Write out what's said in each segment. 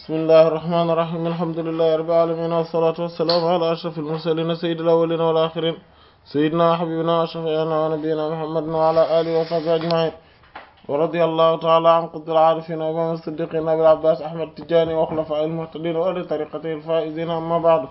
bismillahi irrahmani irrahim alhamdulillahi rabbil alamin wassalatu wassalamu ala ashraf almursalin sayyidil awwalin wal akhirin sayyidina wa habibina wa shafi'ina wa nabiyyina muhammadin wa ala alihi wa sahbihi ajma'in wa radiyallahu ta'ala an qutbil arifin wa imam as-siddiqin abil abbas ahmad tijani wa khulafa'il muhtadin wa li tariqatihi al-faizin amma ba'du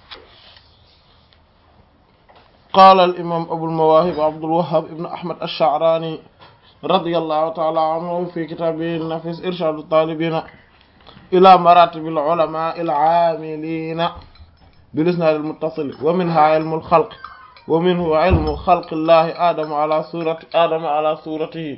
قال الإمام أبو المواهب عبد الوهاب ابن أحمد الشعراني رضي الله تعالى عنه في كتابه النفيس إرشاد الطالبين إلى مراتب العلماء العاملين بالإسناد المتصل ومنها علم الخلق ومنه علم خلق الله آدم على صورة آدم على صورته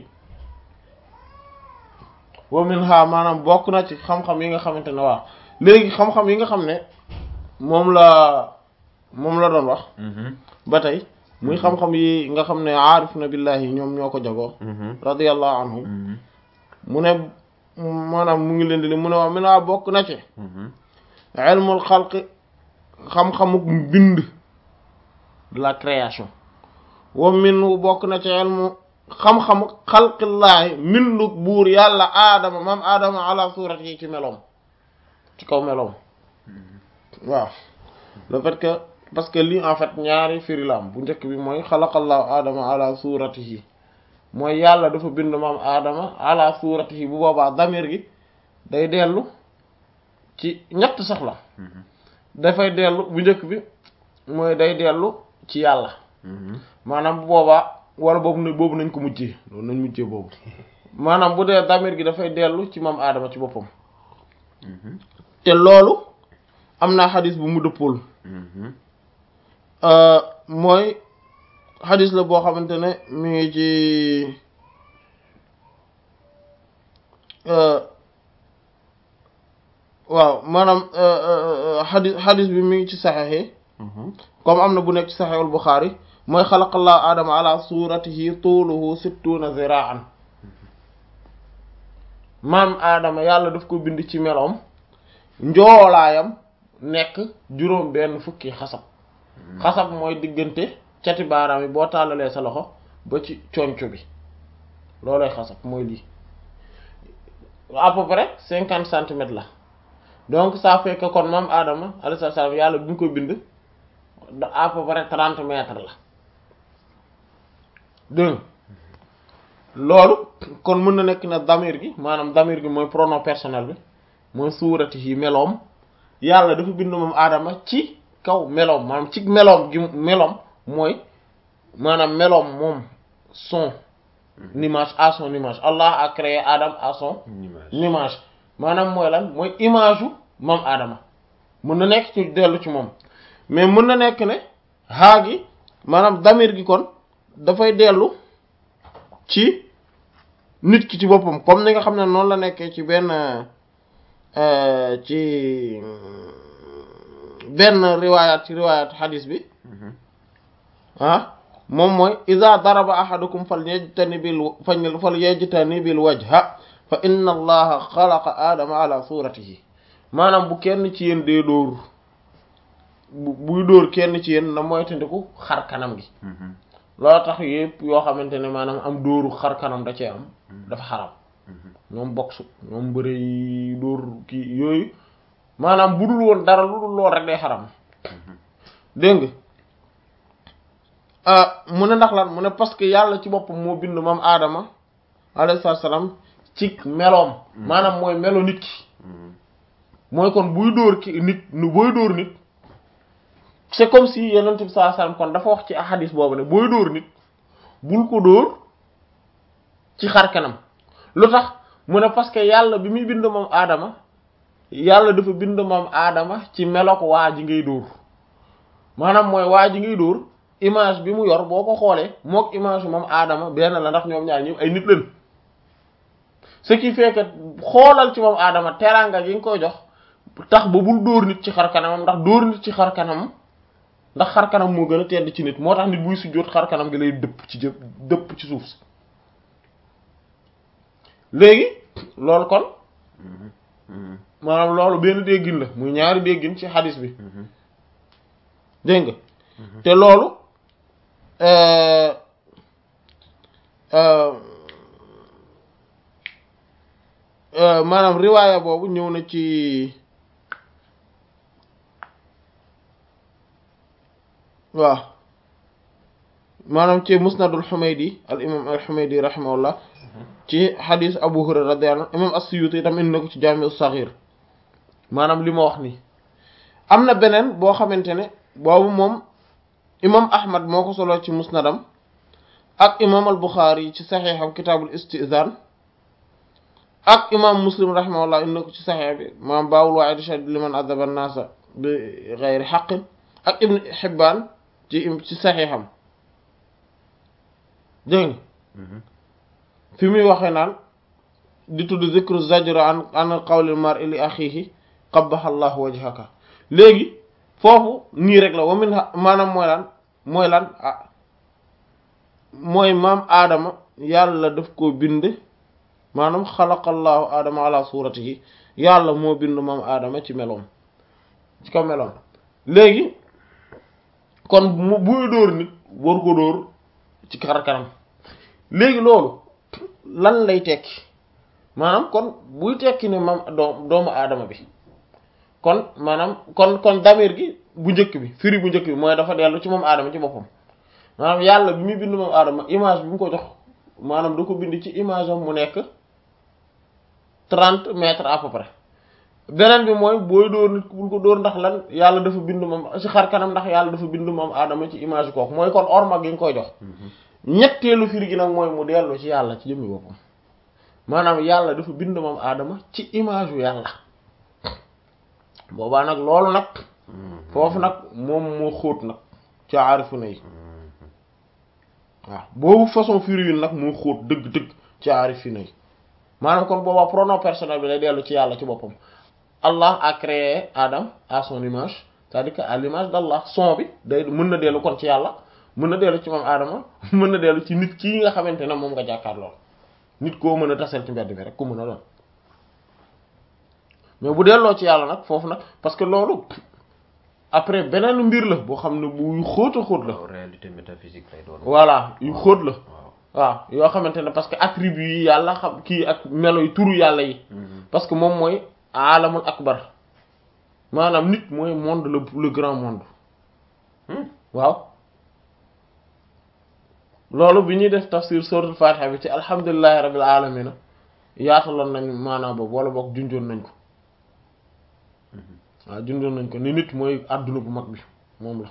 ومنها maanaam bokk na ci xam-xam yi nga xamante ne waaw léegi xam-xam yi nga xam ne moom la moom la doon wax ba tey muy xam-xam yi nga xam ne aarif na billahi ñoom ñoo ko jagoo radiyallahu anhum mu ne maanaam mu ngi leen di li mu ne wax mi naa bokk na ci ilmul xalq xam-xamuk mbind de la création wa min bokk na ci ilmu xam-xamu xalqillaahi mbinduk buur yàlla aadama maam aadama ala suurat yi ci meloom ci kaw meloom waaw le fait que parce que lii en fait ñaari firi la am bu njëkk bi mooy xalaqallahu aadama ala suuratihi mooy yàlla dafa bind maam aadama ala suuratihi bu boobaa damir gi day dellu ci ñett sax la dafay dellu bu njëkk bi mooy day dellu ci yàlla maanaam bu boobaa wala boobu na boobu nañ ko mujjee loolu nañ mujjee boobu maanaam bu dee damir gi dafay dellu ci maam aadama ci boppam te loolu am naa xadis bu mu dëppool mooy xadis la boo xamante ne mi ngi ci waaw maanaam xadis xadis bi mi ngi ci saxex yi comme am na bu nekk ci saxexul Buxaari mooy xalaqallahu aadama ala suratihi tuuluhu sittuna ziraan maam aadama yàlla daf ko bind ci meloom njoolaayam nekk juróom benn fukki xasab xasab mooy diggante cati baaraam yi boo tàllalee sa loxo ba ci conco bi loolooy xasab mooy lii à peu près cinquante centimètres la donc ça fait que kon maam Adama alayhi salaam yàlla bi ñu ko bind à peu près trente mètres la dégg loolu kon mën na nekk na damir gi maanaam damir gi mooy pronom personnel bi mooy suurati yi meloom yàlla dafa bind moom Adama ci kaw meloom maanaam ci meloom gi meloom mooy maanaam meloom moom son image à son image Allah a créé Adam à son image maanaam mooy lan mooy image u moom Adama mën na nekk ci dellu ci moom mais mën na nekk ne haa gi maanaam damir gi kon dafay dellu ci nit ki ci boppam comme ni nga xam ne noonu la nekkee ci benn ci benn riwaayaat ci riwaayaat xadis bi ah moom mooy iza daraba ahadukum fal yajtanibil fal yajtanibil wajha fa inna allaha xalaqa aadama ala suratihi maanaam bu kenn ci yéen dee dóor bu buy dóor kenn ci yéen na moytandiku xar kanam gi loolu tax yëpp yoo xamante ne maanaam am dóoru xar kanam da cee am dafa xaram ñoom boxu ñoom bëre yi dóor kii yooyu maanaam bu dul woon dara lu dul lool rek day xaram dégg nga mu ne ndax lan mu ne parce que yàlla ci boppam moo bind moom aadama alayhi salaam ci meloom maanaam mooy melo nit ki mooy kon buy dóor ki nit nu booy dóor nit c'est comme si yonent bi sallallahu alayhi wasallam kon dafa wax ci ahadis boobu ne booy dóor nit bul ko dóor ci xar kanam lu tax mu ne parce que yàlla bi muy bind moom aadama yàlla dafa bind moom aadama ci melo ko waa ji ngay dóor maanaam mooy waa ji ngay dóor image bi mu yor boo ko xoolee mook image moom aadama benn la ndax ñoom ñaar ñëpp ay nit lañ ce qui fait que xoolal ci moom aadama teraanga gi nga koy jox tax ba bul dóor nit ci xar kanamam ndax dóor nit ci xar kanam ndax xar kanam moo gën a tedd ci nit moo tax nit buy sujjóot xar kanam gi lay dëpp ci jë dëpp ci suuf si léegi loolu kon maanaam loolu benn déggin la muy ñaari déggin ci xadis bi dégg nga te loolu maanaam riwaaya boobu ñëw na ci waaw maanaam ci musnadul xumaydi al imam al xumaydi rahimahullah ci xadis abu hurayra radiyallahu anhu imam as-suyuti itam indi na ko ci jaami as-saghir maanaam li ma wax nii am na beneen boo xamante ne boobu moom imam ahmad moo ko solo ci musnadam ak imam al buxaari ci saxiixam kitaabul istizaan ak imam muslim rahimahullah indi na ko ci saxiix bi maanaam baawul waa'idi shadid liman adaba an-naasa bi ghayri haqqin ak ibn hibbaan ci ci saxiixam dégg fi muy waxee naan di tudd zikru zajra an an qawlil mar'i li akhihi qabbaha allahu wajhaka léegi foofu nii rek la wa min maanaam mooy lan mooy lan ah mooy maam aadama yàlla daf koo bind maanaam xalaqallahu aadama ala suratihi yàlla moo bind maam aadama ci meloom ci kaw meloom léegi kon mu buy dóor nit war ko dóor ci xar kanam léegi loolu lan lay tekki maanaam kon buy tekki ne maam doom doomu aadama bi kon maanaam kon kon damir gi bu njëkk bi firi bu njëkk bi mooy dafa dellu ci moom aadama ci boppam maanaam yàlla bi muy bind moom aadama image bi mu ko jox maanaam da ko bind ci image am mu nekk trente mètres à peu près beneen bi mooy booy dóor nit bul ko dóor ndax lan yàlla dafa bind moom ci xar kanam ndax yàlla dafa bind moom aadama ci image kooku mooy kon orma gi nga koy jox ñetteelu firi gi nag mooy mu dellu ci yàlla ci jëmmi boppam maanaam yàlla dafa bind moom aadama ci image yu yàlla boobaa nag loolu nag foofu nag moom moo xóot nag ci aarifu na yi waaw boobu façon firi yu nag moo xóot dëgg-dëgg ci aarifu na yi maanaam kon boobaa pronom personnel bi lay dellu ci yàlla ci boppam Allah a créé Adam à son image c'est-à-dire que à l'image d'Allah son bi day mën na dellu kon ci yàlla mën na dellu ci moom Adama mën na dellu ci nit kii nga xamante ne moom nga jàkkaar lool nit koo mën a taseel ci mbedd bi rek ku mën a doon mais bu delloo ci yàlla nag foofu nag parce que loolu après beneen mbir la boo xam ne bu xóot a xóot la. réalité métaphysique lay doon. voilà yu xóot la. waaw yoo xamante ne parce que attribut yi yàlla xam kii ak melo yi turu yàlla yi. parce que moom mooy alamul akbar maanaam nit mooy monde le le grand monde. waaw. loolu bi ñuy def tafsir suratul fatiha bi ci alhamdulillahi rabbil alamin yaataloon nañ maanaam boobu wala boog junjoon nañ ko waaw junjoon nañ ko ni nit mooy àdduna bu mag bi moom la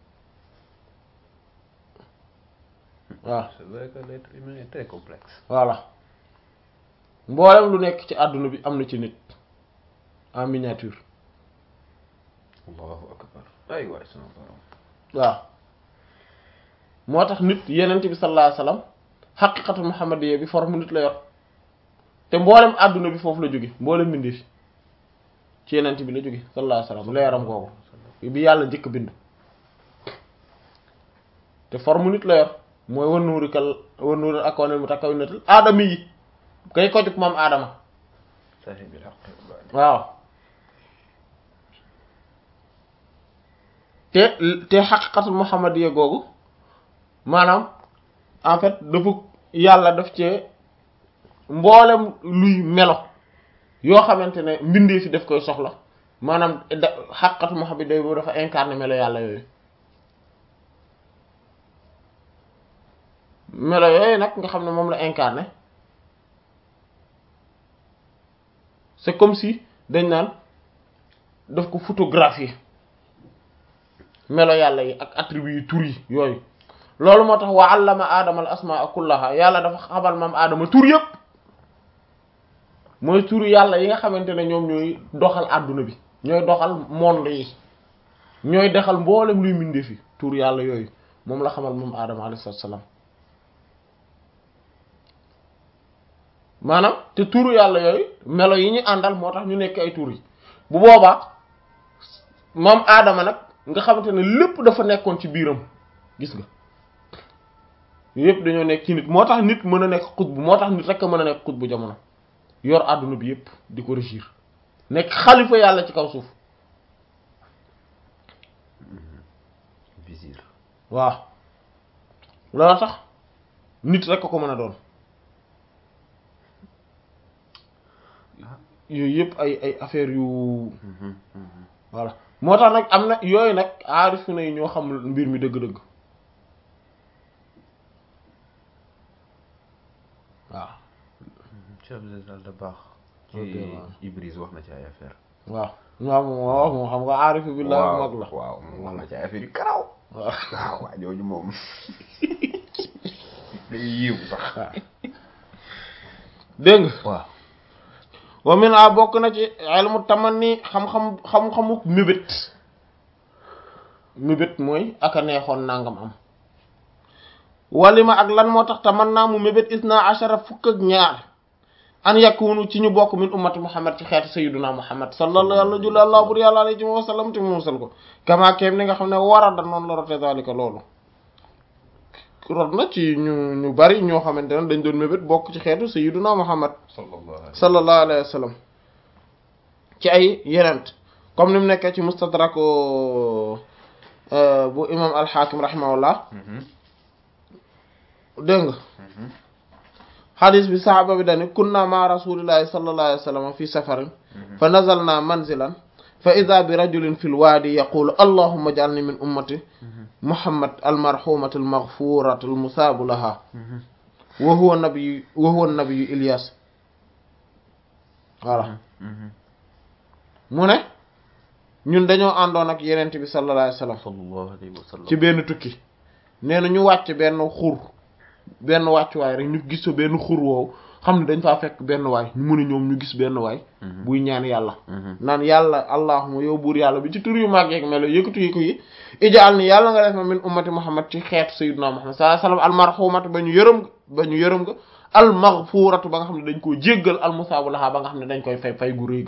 waaw c'est vrai que l'être humain est très complexe. voilà mboolem lu nekk ci àdduna bi am na ci nit en miniature allahu akbar ay waay sama borom waaw moo tax nit yenent bi sallallahu alayhi wasallam xaqiqatu muhammadiyya bi forme nit la yor te mboolem àdduna bi foofu la jóge mboolem bindi fi ci yenent bi la jóge sallallahu alayhi wasallam leeram googu bi yàlla njëkk bind te forme nit la yor mooy wan nuuri kal wan nuuri ak wane mu takkaw natal aadama yi kay ko jóg moom aadama sahibil haqqi waaw te te xaqiqatul muhammadiyya googu maanaam en fait dafa yàlla daf cee mboolem luy melo yoo xamante ne mbindee fi daf koy soxla maanaam da xaqiqatul muhammadiyya boobu dafa incarné melo yàlla yooyu melo yooyu nag nga xam ne moom la incarné c'est comme si dañ naan daf ko photographier melo yàlla yi ak attributs yi tur yi yooyu loolu moo tax wa allama aadama al asmaa kullaha yàlla dafa xamal maam aadama tur yëpp mooy tur yàlla yi nga xamante ne ñoom ñooy doxal àdduna bi ñooy doxal monde yi ñooy dexal mboolem luy mindee fi tur yàlla yooyu moom la xamal moom aadama alayhi salaam maanaam te turu yàlla yooyu melo yi ñu àndal moo tax ñu nekk ay tur yi bu boobaa moom aadama nag nga xamante ne lépp dafa nekkoon ci biiram gis nga yépp dañoo nekk ci nit moo tax nit mën a nekk xutbu moo tax nit rek a mën a nekk xutbu jamono yor àdduna bi yépp di ko régir nekk xalifa yàlla ci kaw suuf visir waaw loolu tax nit rek a ko mën a doon yooyu yëpp ay ay affaire yu voilà moo tax nag am na yooyu nag aarifu na yi ñoo xam mbir mi dëgg-dëgg waaw Cheikh Abdel da baax Ok, ci waaw. Ibris wax na ci ay affaire waaw waaw moom wax moom xam nga aarifu billah mag la waaw moom wax na ci ay affaire yu karaw waaw waaw waa jooju moom dañuy yiw sax dégg nga waaw wa min a bokk na ci ilmu tamanni xam-xam xam-xamu mébét mébét mooy aka neexoon nangam am walima ak lan moo tax taman naa mu mébét isna ashara fukk ak ñaar an yakunu ci ñu bokk min ummati muhammad ci xeetu sayyiduna muhammad sallallahu yàlla julli allah bur yàlla alayhi wa sallam te mu musal ko kama keem ni nga xam ne wara da noonu la rote zalika loolu rot na ci ñu ñu bari ñoo xamante ne dañ doon mébét bokk ci xeetu sayyiduna muhammad sallallahu alayhi sallallahu alayhi wa sallam ci ay yenent comme ni mu nekkee ci mustadrak bu imam alxaakim rahimahullah dégg nga xadis bi saxaaba bi dani kunna ma rasulillahi sallallahu alayhi wa sallam fi safarin fa nazalna manzilan fa ida bi rajulin fi lwaadi yaqulu allahumma ij'alni min ummati muhammad almarhumati almaghfurati almusaabu laha wa huwa nabiyu wa huwa nabiyu ilyas voilà mu ne ñun dañoo àndoon ak yenent bi sallallahu alayhi wa sallam sallallahu alayhi wa sallam ci benn tukki nee na ñu wàcc benn xur benn wàccuwaay rek ñu gis fa benn xur woowu xam ne dañ faa fekk benn waay ñu mun a ñoom ñu gis benn waay buy ñaan yàlla naan yàlla allahuma yow buur yàlla bi ci tur yu màgg yeeg melo yëkkatu yi ko yi ijaal ni yàlla nga def ma min ummati muhammad ci xeetu sayyidina muhammad sallallahu alayhi wasallam almarhumatu ba ñu yërëm ba ñu yërëm nga almaghfuratu ba nga xam ne dañ koo jéggal almusaabu laha ba nga xam ne dañ koy fay fay gu rëy ga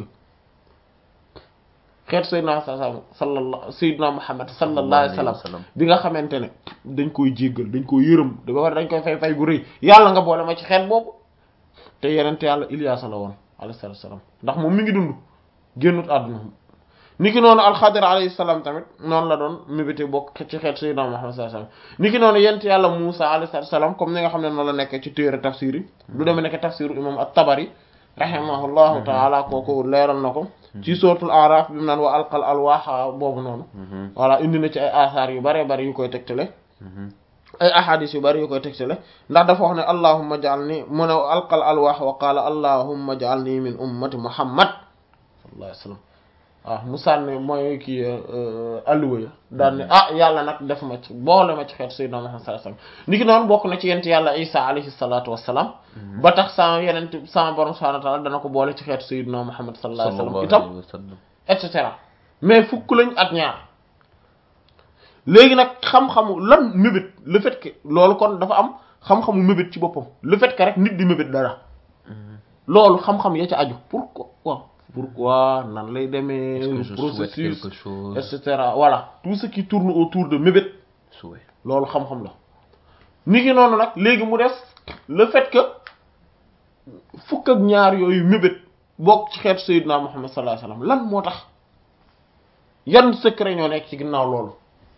xeetu sayyidina sallallahu sayyidina muhammad sallallahu alayhi wasallam bi nga xamante ne dañ koy jéggal dañ koy yërëm da ba war dañ koy fay fay gu rëy yàlla nga boole ma ci xeet boobu te yenente yàlla Ilyaasa la woon alayhi salaatu salaam ndax moom mi ngi dund génnut àdduna ni ki noonu alxadir alayhi salaam tamit noonu la doon mébété bokk ci xeet sayyidina Muhammad sallallahu alayhi wasallam ni ki noonu yent yàlla Muusa alayhi salaatu salaam comme ni nga xam ne noonu la nekk ci téere tafsir yi du demee nekk tafsiru imam at-Tabari rahimahullahu taala kooku leeral na ko ci sootul araf bi mu naan wa alqal alwaaxa boobu noonu voilà indi na ci ay asaar yu bare bari yu koy tegtale ay ahadis yu bari yu koy tegtale ndax dafa wax ne allahumma ja'alni mu ne alqal alwaax wa qaala allahumma ja'alni min ummati muhammad sallallahu alayhi wa sallam waaw mu sànni mooy kii alluwa ya daan ne ah yàlla nag def ma ci boole ma ci xeetu sayyidina muhammad sallallahu alayhi wa sallam ni ki noonu bokk na ci yent yàlla isa alayhi salatu wassalam ba tax sama yenent sama borom subhanahu wa ta'ala dana ko boole ci xeetu sayyidina muhammad sallallahu alayhi wa sallam itam et cetera mais fukk lañ ak ñaar léegi nag xam-xamu lan mébét le fait que loolu kon dafa am xam-xamu mébét ci boppam le fait que rek nit di mébét dara loolu xam-xam ya ca aju pourquoi pourquoi nan lay demee processus et cetera voilà tout ce qui tourne autour de mébét souhait loolu xam-xam la ni ki noonu nag léegi mu def le fait que fukk ak ñaar yooyu mébét bokk ci xeetu Seydina Muhammad sallallahu alayhi wasallam lan moo tax yan secret ñoo nekk ci ginnaaw loolu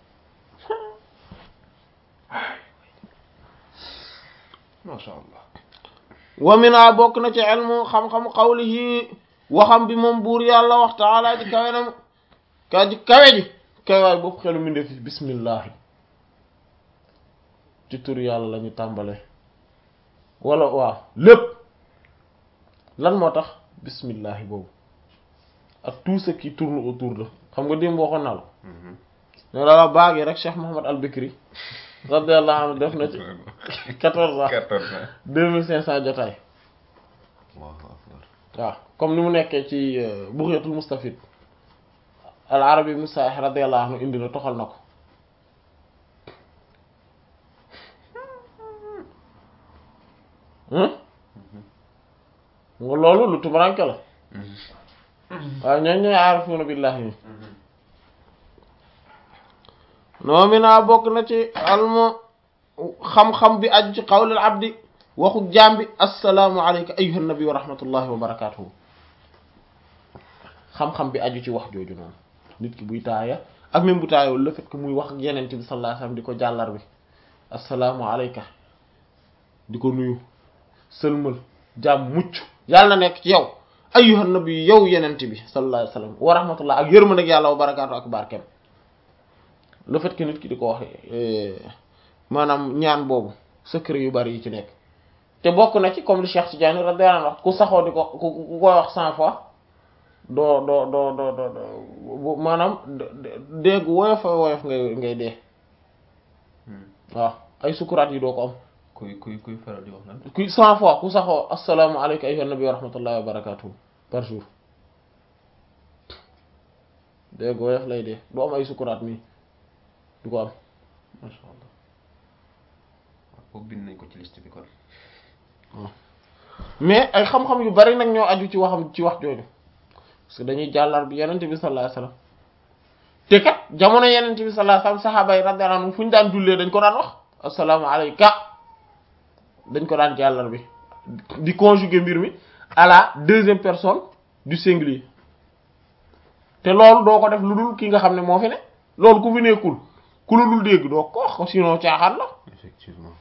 masha Allah wa mina bokk na ci ilmu xam-xam qawlihi waxam bi moom buur yàlla wax taala ji kawe na ka ji kawe ji kawaay boobu xelu mi ndefi bismillahi ci tur yàlla la ñu tàmbale wala waaw lépp lan moo tax bismillahi boobu ak tout ce qui tourne autour de xam nga démb waxoon naa la ne la baagi rek Cheikh Mohammed Al Bikri radiyallahu anhu def na ci quatorze ans deux mille cinq cent jotaay waaw comme ni mu nekkee ci Bughyatul Mustafid al arabi ibn Sa'ih radiyallahu anhu indi na toxal na ko nga loolu lu tumuranke la waaw ñooñ ñooy aarifuuna billahi yi noo mi naa bokk na ci almu xam-xam bi aju ci qawlil abdi waxu jaam bi assalaamu alayka ayyuhan nabi wa rahmatullahi wa barakatuhu xam-xam bi aju ci wax jooju noonu nit ki buy taaya ak même bu taayawul le fait que muy wax ak yenente bi sallallahu alayhi wasallam di ko jàllar bi assalaamu alayka di ko nuyu sëlmal jaam mucc yàlla na nekk ci yow ayyuhan nabi yow yenent bi sallallahu alayhi wasallam wa rahmatullah ak yërmande ak yàlla wa barakaatu ak barkeem le fait que nit ki di ko wax maanaam ñaan boobu secret yu bari yi ci nekk te bokk na ci comme li Cheikh Tidiane radiyallahu anhu wax ku saxoo di ko ku ku koy wax cent fois doo doo doo doo doo maanaam dégg woyof woyof ngay ngay dee waaw ay sukuraat yi doo ko am kuy kuy kuy faral di wax lan ku cent fois ku saxoo assalaamu alayka ayyuhan nabi wa rahmatullahi wa barakatuh par jour dégg woyof lay dee du am ay sukuraat nii du ko am masha allah waaw boobu bind nañ ko ci liste bi kon mais ay xam-xam yu bari nag ñoo aju ci waxam ci wax jooju parce que dañuy jàllar bi yenente bi sallallahu alayhi wasallam te kat jamono yenente bi sallallahu alayhi wasallam saxaaba yi radiyallahu anhum fu ñu daan jullee dañ ko daan wax assalaamu alayka dañ ko daan jàllar bi di conjuguer mbir mi à la deuxième personne du singulier te loolu doo ko def lu dul ki nga xam ne moo fi ne loolu ku fi nekkul ku la dul dégg doo ko wax sinon caaxaan la effectivement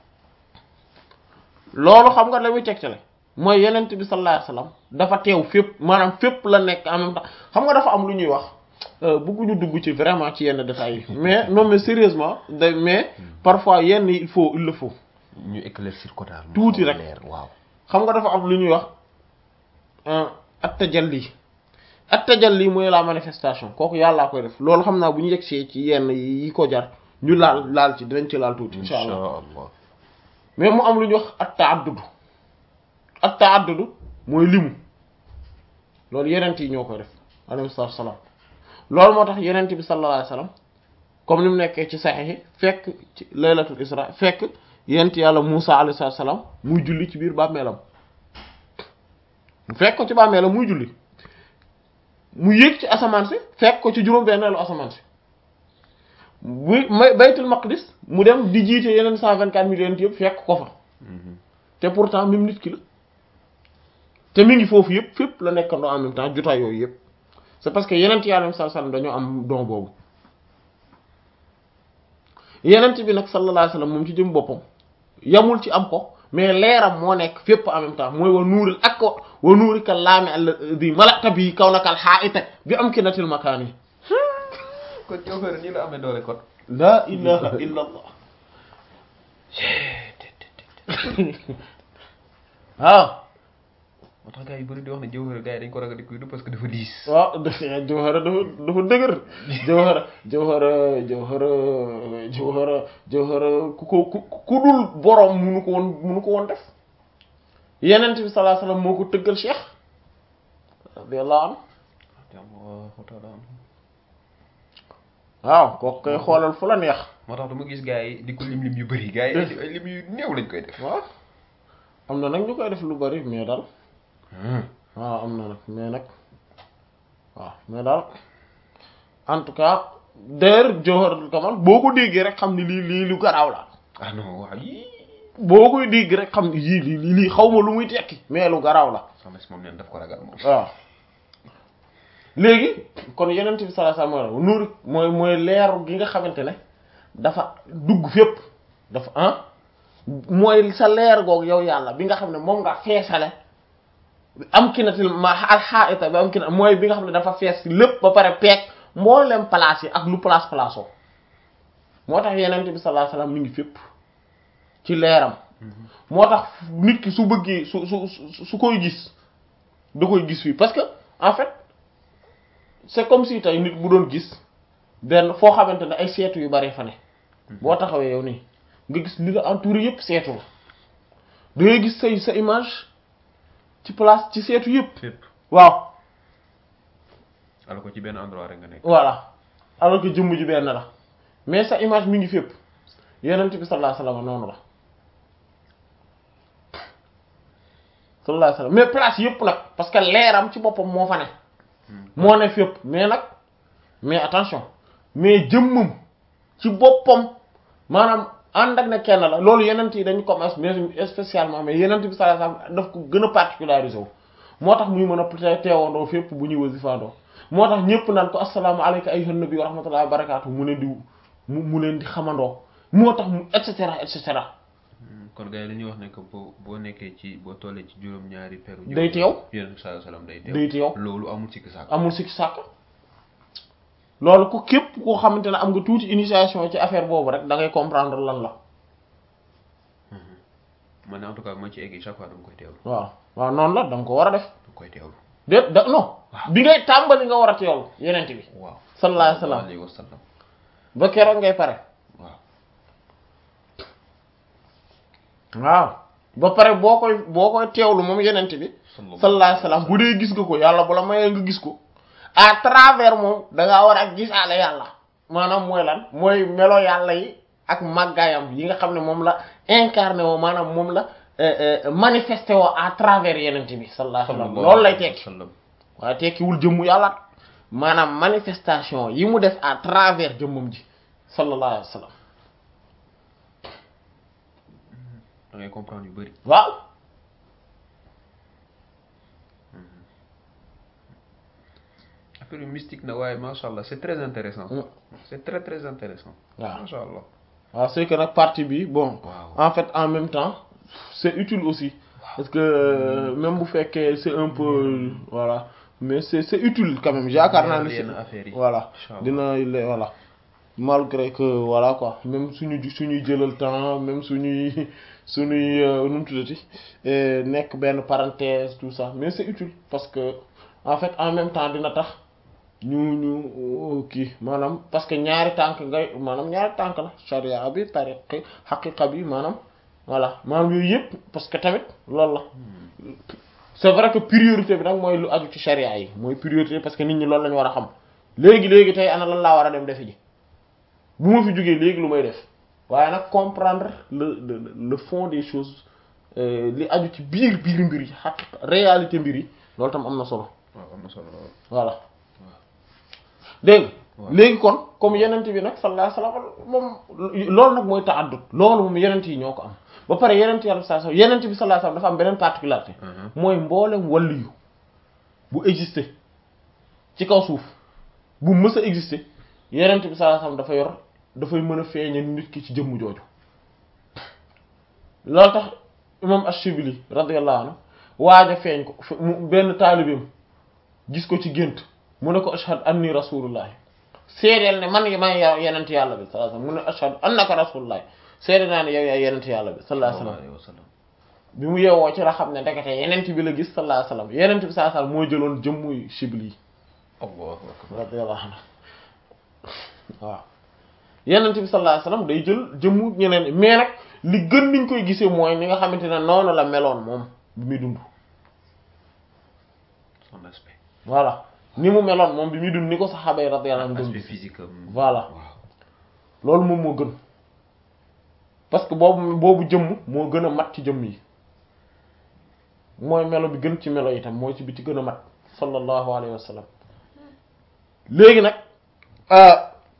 loolu xam nga la muy tegtale mooy yenent bi sallallahu alayhi wasallam dafa teew fépp maanaam fépp la nekk en même temps xam nga dafa am lu ñuy wax bëgguñu dugg ci vraiment ci yenn détails yi mais non mais sérieusement da mais parfois yenn il faut il le faut ñu éclaircir ko daal tuuti rek leer waaw xam nga dafa am lu ñuy wax at tajalli at tajalli mooy la manifestation kooku yàllaa koy def loolu xam naa bu ñu yegsee ci yenn yi ko jar ñu laal laal ci dinañ ci laal tuuti insha allah allah mais mu am lu ñuy wax at ta'addud at ta'addud mooy limu loolu yenent yi ñoo koy def alayhi salaam loolu moo tax yenent bi sallallahu alayhi wasallam comme ni mu nekkee ci saxiix fekk ci laylatul isra fekk yent yàlla Musa alayhi salaam muy julli ci biir bàmmeelam mu fekk ko ci bàmmeelam muy julli mu yéeg ci asamaan si fekk ko ci juróom-benneelu asamaan si bu may baytul maqdis mu dem di jiite yeneen cent vingt quatre millions yëpp fekk ko fa te pourtant même nit ki la te mi ngi foofu yëpp fépp la nekkandoo en même temps jotaay yooyu yëpp c'est parce que yeneen yàlla sallallahu alayhi wasallam dañoo am don boobu yeneen bi nag sallallahu alayhi wasallam moom ci jëm boppam yamul ci am ko mais leeram moo nekk fépp en même temps mooy wa nuuril ak ko wa nuurika laami alladhi mala'ta bi kawnakal haa'ita bi amkinatil makaani kon jawhara nii la amee doole kon la ilaha illa allah waaw moo tax gars yi bëri di wax ne jawhara gars yi dañ ko ragal di kuy du parce que dafa diis waaw jawhara dafa dafa dëgër jawhara jawhara jawhara jawhara jawhara ku ko ku ku dul boroom munu ko woon munu ko woon def yenent bi sallallahu alayhi wasallam moo ko tëggal cheikh radiyallahu anhu waaw kooku koy xoolal fu la neex moo tax dama gis gars yi di ko lim lim yu bëri gars yi ay lim yu néew lañ koy def waaw am na nag ñu koy def lu bari mais daal waaw am na nag mais nag waaw mais daal en tout cas d'ailleurs Jawharatul Kamal boo ko déggee rek xam ni lii lii lu garaaw la ah non waaw yii boo koy dégg rek xam ni yii lii lii lii xaw ma lu muy tekki mais lu garaaw la sama si moom neen daf ko ragal moom waaw léegi kon yenent bi sallallahu alayhi wasallam nuur mooy mooy leeru gi nga xamante ne dafa dugg fépp dafa ah mooy sa leer googu yow yàlla bi nga xam ne moom nga feesale am kinatil ma alxaita bi am kina mooy bi nga xam ne dafa fees lépp ba pare peeg mboolem place yi ak lu place place oo moo tax yenent bi sallallahu alayhi wasallam mi ngi fépp ci leeram moo tax nit ki su bëggee su su su koy gis da koy gis fii parce que en fait c'est comme si tey nit bu doon gis benn foo xamante ne ay seetu yu bari fa ne boo taxawee yow nii nga gis li la entouré yëpp seetu la da ngay gis say sa image ci place ci seetu yëpp fépp waaw ala ko ci benn endroit rek nga nekk voilà alors que jëmm ji benn la mais sa image mi ngi fépp yenent bi sallallahu alayhi wasallam noonu la sallallahu alayhi wasallam mais place yëpp nag parce que leeram ci boppam moo fa ne moo ne fépp mais nag mais attention mais jëmmam ci boppam maanaam ànd ak ne kenn la loolu yenent yi dañu commence mais spécialement mais yenent bi sallallahu alayhi wasallam daf ko gën a particularisé wu moo tax muy mën a teewandoo fépp bu ñuy wasifaandoo moo tax ñëpp naan ko assalaamu alayka ayyuhan nabi wa rahmatullahi wa barakatuh mu leen di mu mu leen di xamandoo moo tax mu et cetera et cetera kon gars yi dañuy wax ne que boo boo nekkee ci boo tollee ci juróom-ñaari peru. day teew yéen saa salaam day teew day teew loolu amul sikki sàkk. amul sikki sàkk loolu ku képp koo xamante ne am nga tuuti initiation ci affaire boobu rek da ngay comprendre lan la man en tout cas ma ci egg chaque fois dama koy teewlu. waaw waaw noonu la da nga ko war a def dama koy teewlu. déet da non bi ngay tàmbali nga war a teewlu yenent bi waaw. sallallahu alayhi wa sallam wa sallam. ba keroog ngay pare waaw. waaw ba pare boo koy boo koy teewlu moom yenent bi sallallahu alayhi wa sallam bu dee gis nga ko yàlla bu la mayee nga gis ko à travers moom da ngaa war a gisaale yàlla maanaam mooy lan mooy melo yàlla yi ak màggaayam yi nga xam ne moom la incarné woo maanaam moom la manifesté woo à travers yenent bi sallallahu alayhi wa sallam loolu lay tekki sallam. waaye tekkiwul jëmmu yàlla maanaam manifestation yi mu def à travers jëmmam ji sallallahu alayhi wa sallam da ngay comprendre yu bëri. waaw affaire yu mystique na waaye macha allah c'est très intéressant. Mm. c'est très très intéressant. waaw macha allah. waaw c'est que nag partie bi bon waaw. en fait en même temps c'est utile aussi parce que euh, même bu fekkee c'est un peu voilà mais c'est c'est utile quand même yaakaar naa ne c'est yenn affaires yi. voilà Inch'Allah. dina le voilà malgré que voilà quoi même suñu suñuy jëlal temps même suñuy suñuy euh, nu mu tuddati euh, nekk benn parenthèse tout ça mais c'est utile parce que en fait en même temps dina tax ñu ñu kii maanaam parce que ñaari tànk ngay maanaam ñaari tànk la charia bi tariqi xaqiqa bi maanaam voilà maanaam yooyu yëpp parce que tamit loolu la c'est vrai que priorité bi nag mooy lu aju ci charia yi mooy priorité parce que nit ñi loolu la ñu war a xam léegi léegi tey ana lan laa war a dem defi ji bu ma fi jógee léegi lu may def waaye nag comprendre le le le fond des choses euh, li aju ci biir biir mbir yi xaqiqa réalité mbir yi loolu tam am na solo waaw am na solo lool. voilà dégg nga waaw. léegi kon comme yenent bi nag sallallahu alayhi wasallam moom loolu nag mooy ta'addud loolu moom yenent yi ñoo ko am ba pare yenent yàlla sallallahu alayhi wasallam yenent bi sallallahu alayhi wasallam dafa am beneen particularité Mhm. mooy mboolem waliyu bu exister ci kaw suuf bu mës a exister yenent bi sallallahu alayhi wasallam dafa yor dafay mën a feeñal nit ki ci jëmm jooju loolu tax imam Ash-Shibli radiyallahu anhu waaj a feeñ ko fe- mu benn taalibeem gis ko ci gént mu ne ko ashhadu anni rasulullah seedeel ne man may yow yenent yàlla bi sallallahu alayhi wasallam mu ne ashhadu annaka rasulullah seede naa ne yow yaay yenent yàlla bi sallallahu alayhi wasallam alayhi wa sallam. bi mu yeewoo ci la xam ne ndekete yenent bi la gis sallallahu alayhi wasallam yenent bi sallallahu alayhi wasallam moo jëloon jëmmuy Shibli yi allahu akbar. radiyallahu anhu waaw yenent bi sallallahu alayhi wasallam day jël jëmmu ñeneen ñi mais nag li gën niñ koy gisee mooy ni nga xamante ne noonu la meloon moom bi muy dund son aspect. voilà ni mu meloon moom bi muy dund ni ko saxaaba yi radiyallahu anhum aspect dund physique am. Voilà. waaw. loolu moom moo gën parce que boobu boobu jëmm moo gën a mat ci jëmm yi mooy melo bi gën ci melo yi tam mooy ci bi ci gën a mat sallallahu alayhi wa sallam léegi nag euh,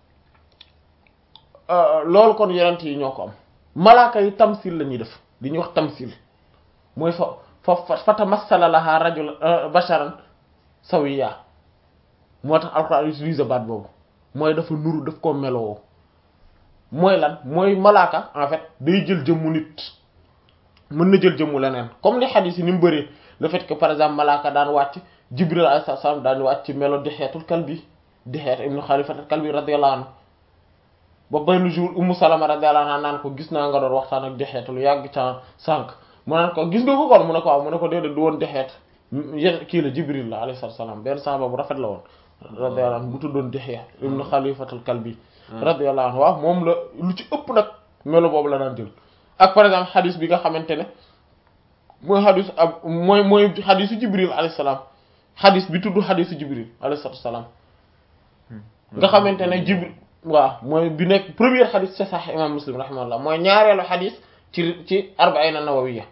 euh, loolu kon yonent yi ñoo ko am malaaka yi tamsil la ñuy def li ñuy wax tamsil mooy fa fa fa fa tamassala laha rajul euh, basharan sawiya moo tax alxuraan utilise baat boobu mooy dafa nuru daf koo meloo mooy lan mooy malaaka en fait day jël jëmmu nit mën na jël jëmmu leneen comme li xadiis yi ni mu bëree le fait que par exemple malaaka daan wàcc jibril alayhi salaam daan wàcc ci melo dexeetul kalbi dexeet ibnu xalifatul kalbi radiyallahu anhu ba benn jour ummu salama radiyallahu anha naan ko gis naa nga doon waxtaan ak dexeetul yàgg ca sànq mu naan ko gis nga ko kon mu ne ko waaw mu ne ko déedéet du woon dexeet yéen kii la jibril la alayhi salaam benn saaba bu rafet la woon radiyallahu anhu bu tuddoon dexeet ibnu xalifatul kalbi radiyallahu anhu waaw moom la lu ci ëpp nag melo boobu la daan jël ak par exemple xadis bi nga xamante ne mooy xadis ab mooy mooy xadisu jibril alayhi salaam xadis bi tudd xadisu jibril alayhi salaam nga xamante ne jibril waaw mooy bi nekk première xadis ci Sahih imam muslim rahimahullah mooy ñaareelu xadis ci ci arba'ina nawawiyya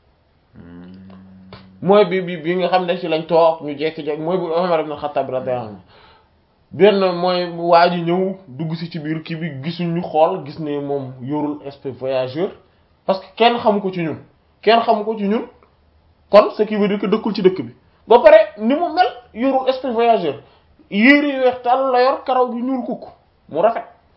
mooy bi bi bi nga xam ne ci lañ toog ñu jekki-jekki mooy bu Umar ibn Khattab radiyallahu anhu benn mooy waa ji ñëw dugg si ci biir kii bi gisuñu xool gis ne moom yorul esprit voyageur parce que kenn xamu ko ci ñun kenn xamu ko ci ñun kon ce qui veut dire que dëkkul ci dëkk bi ba pare ni mu mel yorul esprit voyageur yére yu weex tàll la yor karaw gi ñuul kukk mu rafet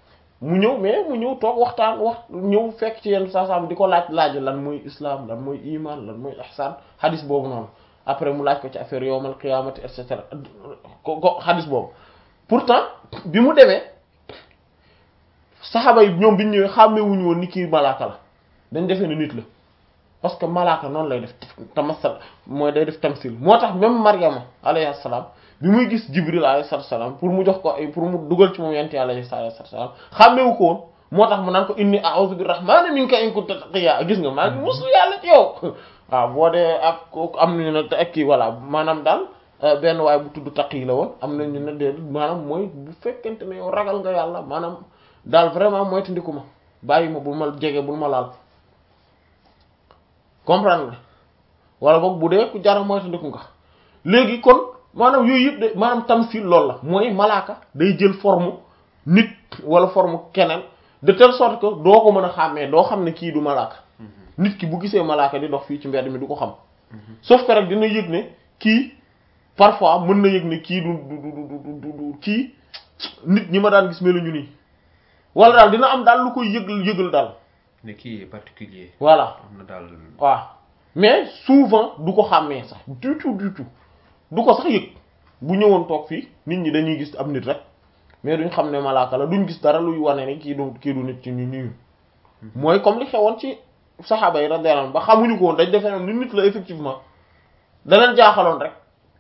mu ñëw mais mu ñëw toog waxtaan wax ñëw fekk ci yenn saa saam di ko laaj laaj lan mooy islam lan mooy iman lan mooy ihsan xadis boobu noonu après mu laaj ko ci affaire yowmal qiyamati et cetera ko ko xadis boobu pourtant bi mu demee saxaaba yi ñoom bi ñu ñëwee xàmmewuñu woon ni kii malaaka la dañ defee ne nit la parce que malaaka noonu lay def tamasal mooy day def tamsil moo tax même Maryama alayhi salaam bi muy gis Jibril alayhi salaam pour mu jox ko ay pour mu dugal ci moom yent yàlla alayhi salaam xàmmewu ko woon moo tax mu naan ko inni a'udhu birrahmani minka in kunta taqiya gis nga maa ngi musu yàlla ci yow waaw boo dee ak am nañu ne ak kii voilà maanaam daal benn waaye bu tudd taqi la woon am nañu ne de maanaam mooy bu fekkente ne yow ragal nga yàlla maanaam daal vraiment mooy tandiku ma bàyyi ma bul ma jege bul ma laal comprendre nga wala boog bu dee ku jara mooy tandiku nga léegi kon maanaam yooyu yëpp de maanaam tamsil loolu la mooy malaaka day jël forme nit wala forme keneen de telle sorte que doo ko mën a xàmmee doo xam ne kii du malaaka nit ki bu gisee malaaka di dox fii ci mbedd mi du ko xam sauf que rek dina yëg ne kii parfois mën na yëg ne kii du du du du du kii nit ñi ma daan gis meluñu nii wala daal dina am daal lu koy yëgal yëgal daal ne kii est particulier voilà am na daal waaw mais souvent du ko xàmmee sax du tout du tout du ko sax yëg bu ñëwoon toog fii nit ñi dañuy gis am nit rek mais duñ xam ne malaaka la duñ gis dara luy wane ni kii du kii du nit ci ñu ñu mooy comme li xewoon ci saxaaba yi radiyallahu anhum ba xamuñu ko woon dañ defee noonu ni nit la effectivement danañ jaaxaloon rek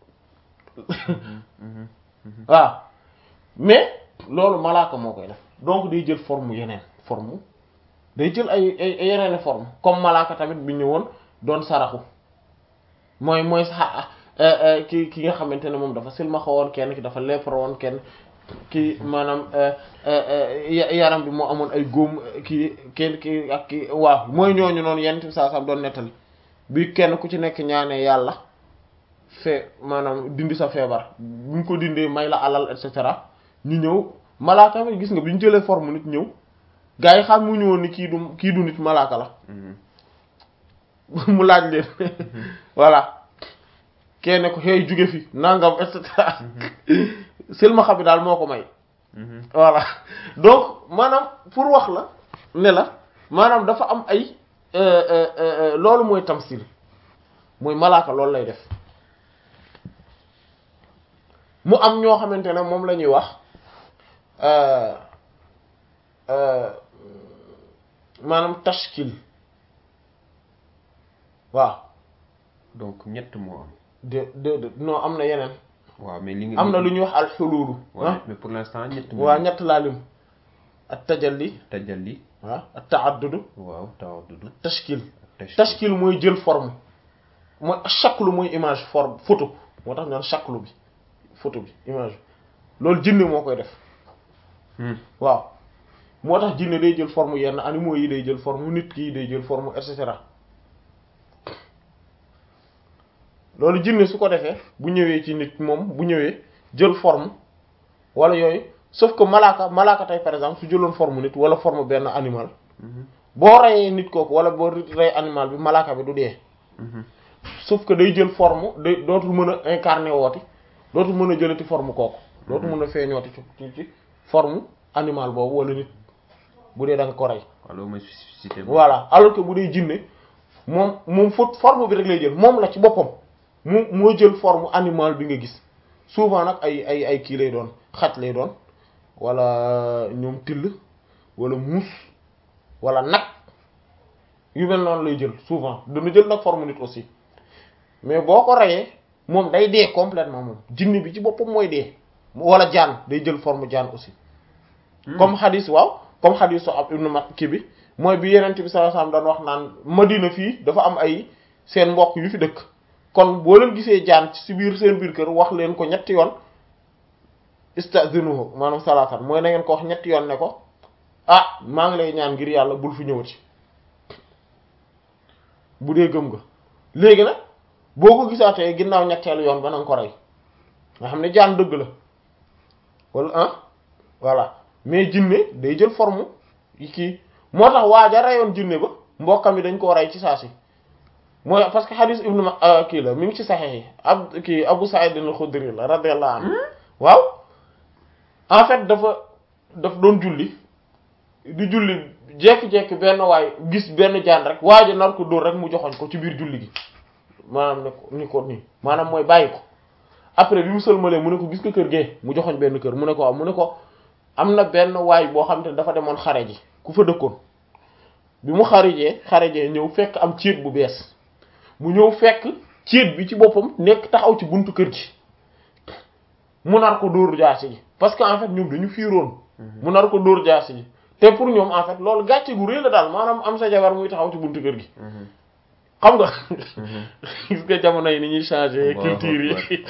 waaw mais loolu malaaka moo koy def donc day jël forme yeneen forme day jël ay ay yeneen forme comme malaaka tamit bi ñëwoon doon saraxu mooy mooy sax ki ki nga xamante ne moom dafa silmaxa woon kenn ki dafa lèpre woon kenn ki maanaam yaram bi moo amoon ay góom kii kenn ki ak ki waaw mooy ñooñu noonu yenn saa saa doon nettali bi kenn ku ci nekk ñaanee yàlla fee maanaam dindi sa feebar bu ñu ko dindee may la alal et cetera ñu ñëw malaaka bi gis nga bi ñu jëlee forme nit ñëw gars yi xam mu ñëwoon ni kii du kii du nit malaaka la mu laaj leen voilà kenn ko xëy jóge fi nangam et cetera silmaxa bi daal moo ko may voilà donc maanaam pour wax la ne la maanaam dafa am ay loolu mooy tamsil mooy malaaka loolu lay def mu am ñoo xamante ne moom la ñuy wax maanaam tashkil waaw donc ñett moo am de de de non am na yeneen waaw mais li nga am na lu ñuy wax alxuluulu waaw mais pour l'instant ñett waa ñett laa lim ak tajalli tajalli waaw ak taaddudu waaw tawaddudu tashkil tashkil tashkil mooy jël forme mooy shaklu mooy image forme photo moo tax ñu naan shaklu bi photo bi image bi loolu jinne moo koy def waaw moo tax jinne day jël forme yenn animaux yi day jël forme nit ki day jël forme et cetera loolu jinne su ko defee bu ñëwee ci nit moom bu ñëwee jël forme wala yooyu sauf que malaaka malaaka tey par exemple su jëloon forme nit wala forme benn animal boo reyee nit kooku wala boo rey animal bi malaaka bi du dee sauf que day jël forme day dootul mën a incarner wooti dootul mën a jëlati forme kooku dootul mën a feeñooti ci ci forme animal boobu wala nit bu dee da nga ko rey waaw loolu mooy spécificité voilà alors que bu dee jinne moom moom faute forme bi rek lay jël moom la ci boppam mu moo jël forme animal bi nga gis souvent nag ay ay ay kii lay doon xaj lay doon wala ñoom till wala muus wala nag yu mel noonu lay jël souvent dana jël nag forme nit aussi mais boo ko reyee moom day dee complètement moom jinne bi ci boppam mooy dee wala jaan day jël forme jaan aussi comme xadis waaw comme xadis so ab ibnu mat kii bi mooy bi yenent bi sallallahu alayhi wasallam daan wax naan Madina fii dafa am ay seen mbokk yu fi dëkk kon boo leen gisee jaan ci biir seen biir kër wax leen ko ñetti yoon istazinuhu maanaam salaatan mooy na ngeen ko wax ñetti yoon ne ko ah maa ngi lay ñaan ngir yàlla bul fi ñëwati bu dee gëm nga léegi nag boo ko gisaatee ginnaaw ñetteelu yoon ba na nga ko rey nga xam ne jaan dëgg la wala ah voilà mais jinne day jël forme yi kii moo tax waaja reyoon jinne ba mbokkam yi dañ koo rey ci saa si mooy parce que hadis ibnu ma kii la mi ngi ci saxex yi ab kii Abu Sa'id al-Khudri la radiyallahu anhu waaw en fait dafa daf doon julli di julli jekki-jekki benn waay gis benn jaan rek waa ji nar ko dóor rek mu joxoñ ko ci biir julli gi maanaam ne ko ni ko nii maanaam mooy bàyyi ko après bi mu sëlmalee mu ne ko gis nga kër gee mu joxoñ benn kër mu ne ko waaw mu ne ko am na benn waay boo xam te ne dafa demoon xare ji ku fa dëkkoon bi mu xarijee xarijee ñëw fekk am céet bu bees mu ñëw fekk céet bi ci boppam nekk taxaw ci buntu kër gi mu nar ko dóor jaasi ji parce que en fait ñoom dañu fiiroon mu nar ko dóor jaasi ji te pour ñoom en fait loolu gàcce gu rëy la daal maanaam am sa jabar muy taxaw ci buntu kër gi xam nga gis nga jamono yi ni ñuy changer culture yi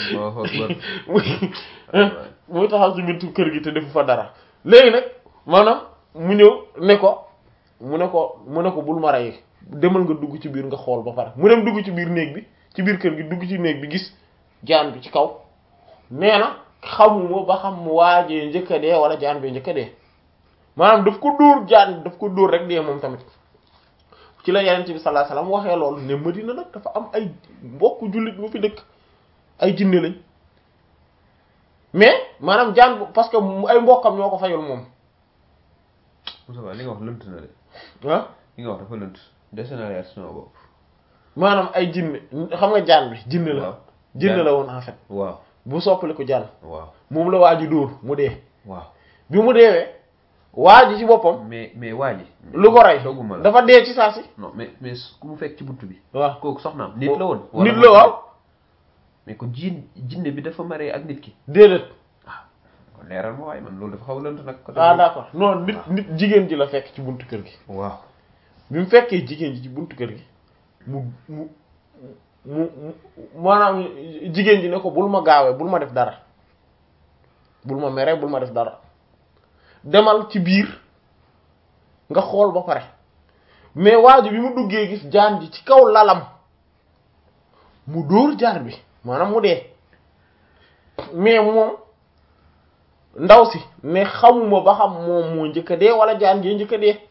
muy taxaw ci buntu kër gi te defu fa dara léegi nag maanaam mu ñëw ne ko mu ne ko mu ne ko bul ma rey demal nga dugg ci biir nga xool ba pare mu dem dugg ci biir néeg bi ci biir kër gi dugg ci néeg bi gis jaan bi ci kaw nee na xamuma ba xam mu waajee njëkk a dee wala jaan bee njëkk a dee maanaam daf ko dóor jaan daf ko dóor rek dee moom tamit ci la yeneen bi sallallahu alayhi wasallam waxee loolu ne Madina nag dafa am ay mbokku jullit bu fi dëkk ay jinne lañ mais maanaam jaan bu parce que ay mbokkam ñoo ko fayul moom Moussa li nga wax lënt na de ah li nga wax dafa lënt dese na leer sama bopp maanaam ay jinne xam nga jaan bi jinne la waaw jinne la woon en fait waaw bu soppali ko jaan waaw moom la waa ji dóor mu dee waaw bi mu deewee waa ji ci boppam mais mais waa ji lu ko rey dogguma la dafa dee ci saa si non mais mais ku mu fekk ci buntu bi waaw kooku soxnaam nit la woon nit la waaw mais ko jiin jinne bi dafa maree ak nit ki déedéet kon leeral ma waaye man loolu dafa xaw a lënt nag côté ah boobu. d'accord non nit waaw. nit jigéen ji la fekk ci buntu kër gi waaw bi mu fekkee jigéen ji ci buntu kër gi mu mu mu mu maanaam jigéen ji ne ko bul ma gaawee bul ma def dara bul ma mere bul ma def dara demal ci biir nga xool ba pare mais waa ji bi mu duggee gis jaan ji ci kaw lalam mu dóor jaar bi maanaam mu dee mais moom ndaw si ne xamuma ba xam moom moo njëkk a dee wala jaan jee njëkk a dee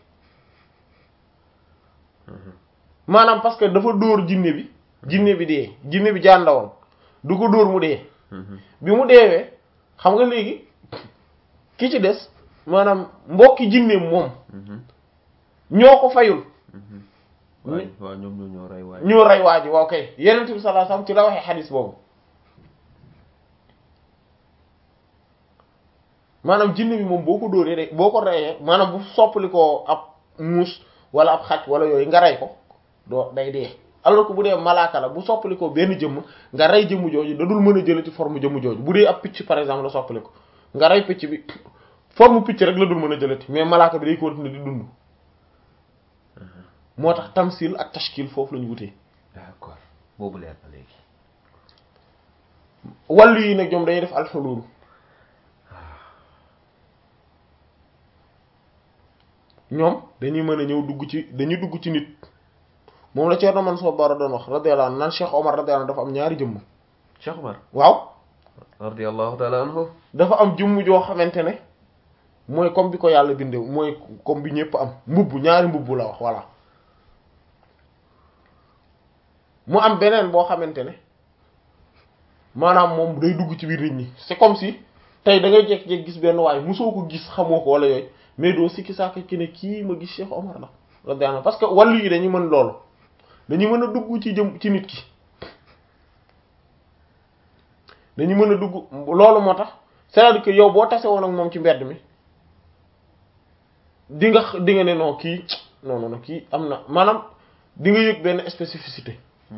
maanaam parce que dafa dóor jinne bi jinne bi dee jinne bi jaan la woon du ko dóor mu dee bi mu deewee xam nga léegi ki ci des maanaam mbokki jinne moom ñoo ko fayul waaw waaw ñoom ñoo ñoo rey waaye ñoo rey waa ji waaw kay yenent bi sallallahu alayhi wasallam ci la waxee xadis boobu maanaam jinne bi moom boo ko dóoree de boo ko reyee maanaam bu soppali ko ab muus wala ab xaj wala yooyu nga rey ko doo day dee alors que bu dee malaaka la bu soppali ko benn jëmm nga rey jëmm jooju da dul mën a jële ci forme jëmm jooju bu dee ab picc par exemple la soppali ko nga rey picc bi forme picc rek la dul mën a jëlati mais malaaka bi day continuer di dund moo tax tamsil ak tashkil foofu lañu wutee d'accord boobu leer na léegi wàllu yi nag ñoom dañuy def alxulul ñoom dañuy mën a ñëw dugg ci dañuy dugg ci nit moom la Thierno Mansour Bara doon wax radiyallahu anhu naan Cheikh Omar radiyallahu anhu dafa am ñaari jëmm Cheikh Omar waaw radiyallahu taala anhu dafa am jëmm joo xamante ne mooy comme bi ko yàlla bindee mooy comme bi ñëpp am mbubb ñaari mbubb la wax voilà mu am beneen boo xamante ne maanaam moom day dugg ci biir nit ñi c'est comme si tey da ngay jékki-jékki gis benn waay mosoo ko gis xamoo ko wala yooyu mais doo sikki saaka ki ne kii ma gis Cheikh Omar la radiyallahu anhu parce que wàllu yi dañuy mën loolu dañuy mën a dugg ci jëm ci nit ki dañu mën a dugg loolu moo tax c'est-à-dire que yow boo tase woon ak moom ci mbedd mi di nga di nga ne non kii non non non kii am na maanaam di nga yëg benn spécificité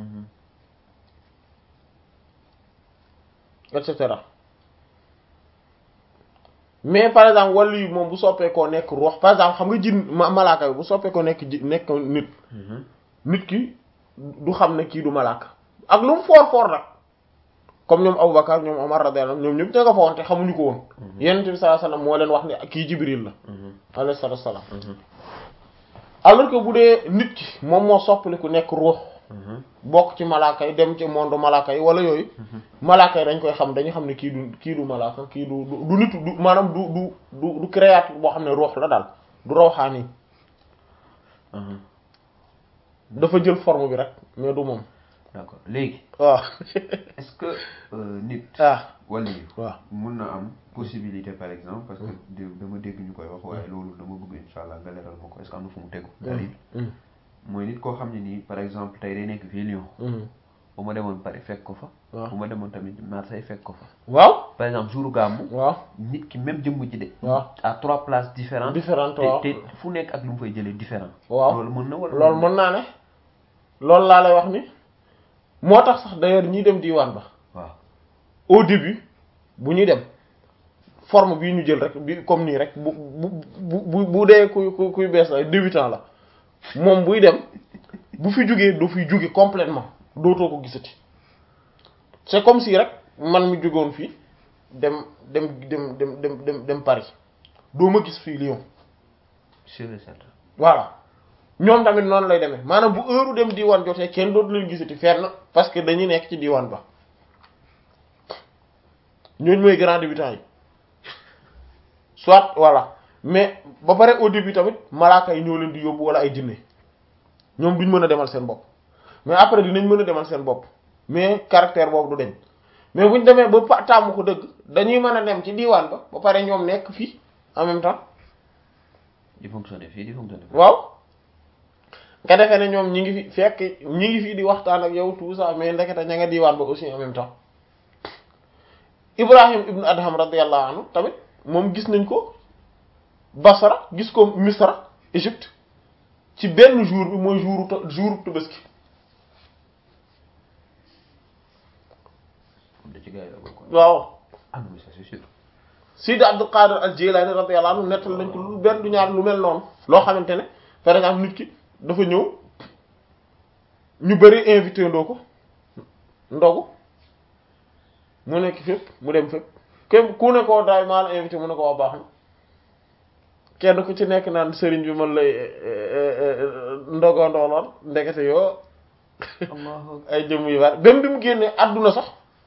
et cetera mais par exemple wàllu yi moom bu soppeekoo nekk ruux par exemple xam nga jin ma malaaka bi bu soppeekoo nekk ji nekk nit nit ki du xam ne kii du malaaka ak lu mu foor foor nag comme ñoom Aboubacar ñoom Omar radiyallahu anhum ñoom ñëpp ña nga fa woon te xamuñu ko woon Yonent bi sallallahu alayhi wasallam moo leen wax ne kii Jibril la alayhi salaatu wassalaam alors que bu dee nit ki moom moo soppali ku nekk ruux bokk ci malaaka yi dem ci monde malaaka yi wala yooyu malaaka yi dañ koy xam dañu xam ne kii du kii du malaaka kii du du nit du maanaam du du du du créature boo xam ne ruux la daal du rawxaani dafa jël forme bi rek mais du moom d'accord léegi waaw est-ce que euh, nit ah wala yi waaw mun na am possibilité par exemple parce que dé- dama dégg ñu koy wax waaye loolu dama bëgg insha allah nga leeral ma ko est-ce que am na fu mu tegu dalil mooy nit koo xam ne nii par exemple tey day nekk fii Lyon bu ma demoon Paris fekk ko fa waaw bu ma demoon tamit Marseille fekk ko fa waaw par exemple jour gàmmu waaw nit ki même jëmm ji de waaw à trois places différentes différente te waaw te fu nekk ak lu mu fay jëlee différent waaw loolu mën na wala loolu mën naa ne loolu laa lay wax ni moo tax sax d'ailleurs ñiy dem diwaan ba waaw au début bu ñuy dem forme bii ñu jël rek bi comme nii rek bu bu bu bu bu dee kuy kuy kuy bees la débutant la moom buy dem bu fi jugee du fi juge complètement dootoo ko gisati c'est comme si rek man mi jugoon fii dem dem dem dem dem dem dem Paris doo ma gis fii Lyon sûr et certain voilà ñoom tamit noonu lay demee maanaam bu heure dem diwaan jotee kenn dootu leen gisati fenn parce que dañuy nekk ci diwaan ba ñooñu mooy grand débutant yi soit voilà mais ba pare au début tamit malaaka yi ñoo leen di yóbbu wala ay jinne ñoom duñ mën a demal seen bopp mais après dinañ mën a demal seen bopp mais caractère boobu du deñ mais buñ demee ba pa- tàmm ko dëgg dañuy mën a dem ci diwaan ba ba pare ñoom nekk fii en même temps di fonctionner fii di fonctionner fii waaw nga defee ne ñoom ñi ngi fi fekk ñi ngi fi di waxtaan ak yow tout ça mais ndekete ña nga diwaan ba aussi en même temps Ibrahim ibn Adham radiyallahu anhu tamit moom gis nañ ko Basra gis ko Misra Égypte ci benn jour bi mooy jouru ta- jouru Tabaski kon da ci gars yi la bokkoon waaw ah non mais ça c'est sûr Sidi Abdul Qadir al-Jilani radiyallahu anhu nettal nañ ko lu benn du ñaar lu mel noonu loo xamante ne par exemple nit ki dafa ñëw ñu bari invité ndoo ko ndogu mu nekk fépp mu dem fépp képp ku ne koo daay maa la invité mu ne ko waa baax na kenn ku ci nekk naan sëriñ bi man lay ndogoo ndooloon ndekete yoo allahu ay jëmm yu bari même bi mu génnee àdduna sax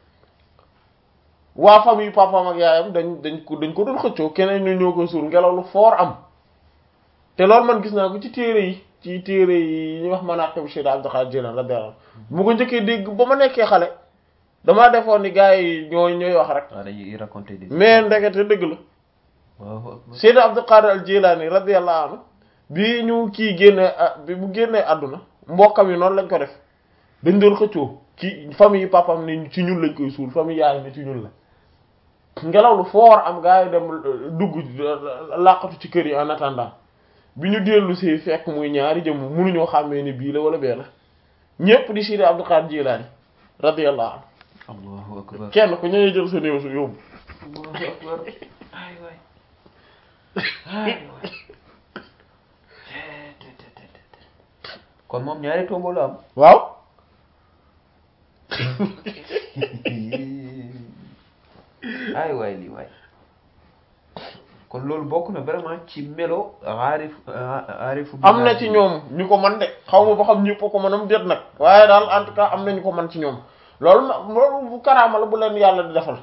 waa famille papaam ak yaayam dañ dañ ko dañ ko doon xëccoo keneen ñu ñoo koy suul ngelaw lu foor am te loolu man gis naa ko ci téere yi ci téere yi ñuy wax Manaqib Cheikh Abdul Qadir Jilani radiyallahu anhu bu ko njëkkee dégg ba ma nekkee xale damaa defoon ni gars yi ñooy ñooy wax rek waaw dañuy raconter des mais ndekete dëgg la waaw akbar Cheikh Abdul Qadir al Jilani radiyallahu anhu bi ñu kii génnee ah bi bu génnee àdduna mbokkam yi noonu lañ ko def dañ doon xëccoo ki famille yi papam ne ci ñun lañ koy suul famille yaay ne ci ñun la ngelaw lu foor am gars yi dem euh, dugg euh, làqatu ci kër yi en attendant bi ñu dellu si fekk muy ñaari jëm mënuñoo xàmmee ni bii la wala bee la ñépp di Sidi Abdul Qadir Jilani radiyallahu anhu allahu akbar kenn ku ñëwee jël sa néew su yóbbu allahu akbar ay waay ay waay kon moom ñaari tombo la am waaw ay waay lii waay kon loolu bokk na vraiment ci melo aarif aarifu am na ci ñoom ñu ko man de xaw ma ba xam ñëpp ko mënam déet nag waaye daal en tout cas am na ñu ko man ci ñoom loolu ma loolu bu karaama la bu leen yàlla di defal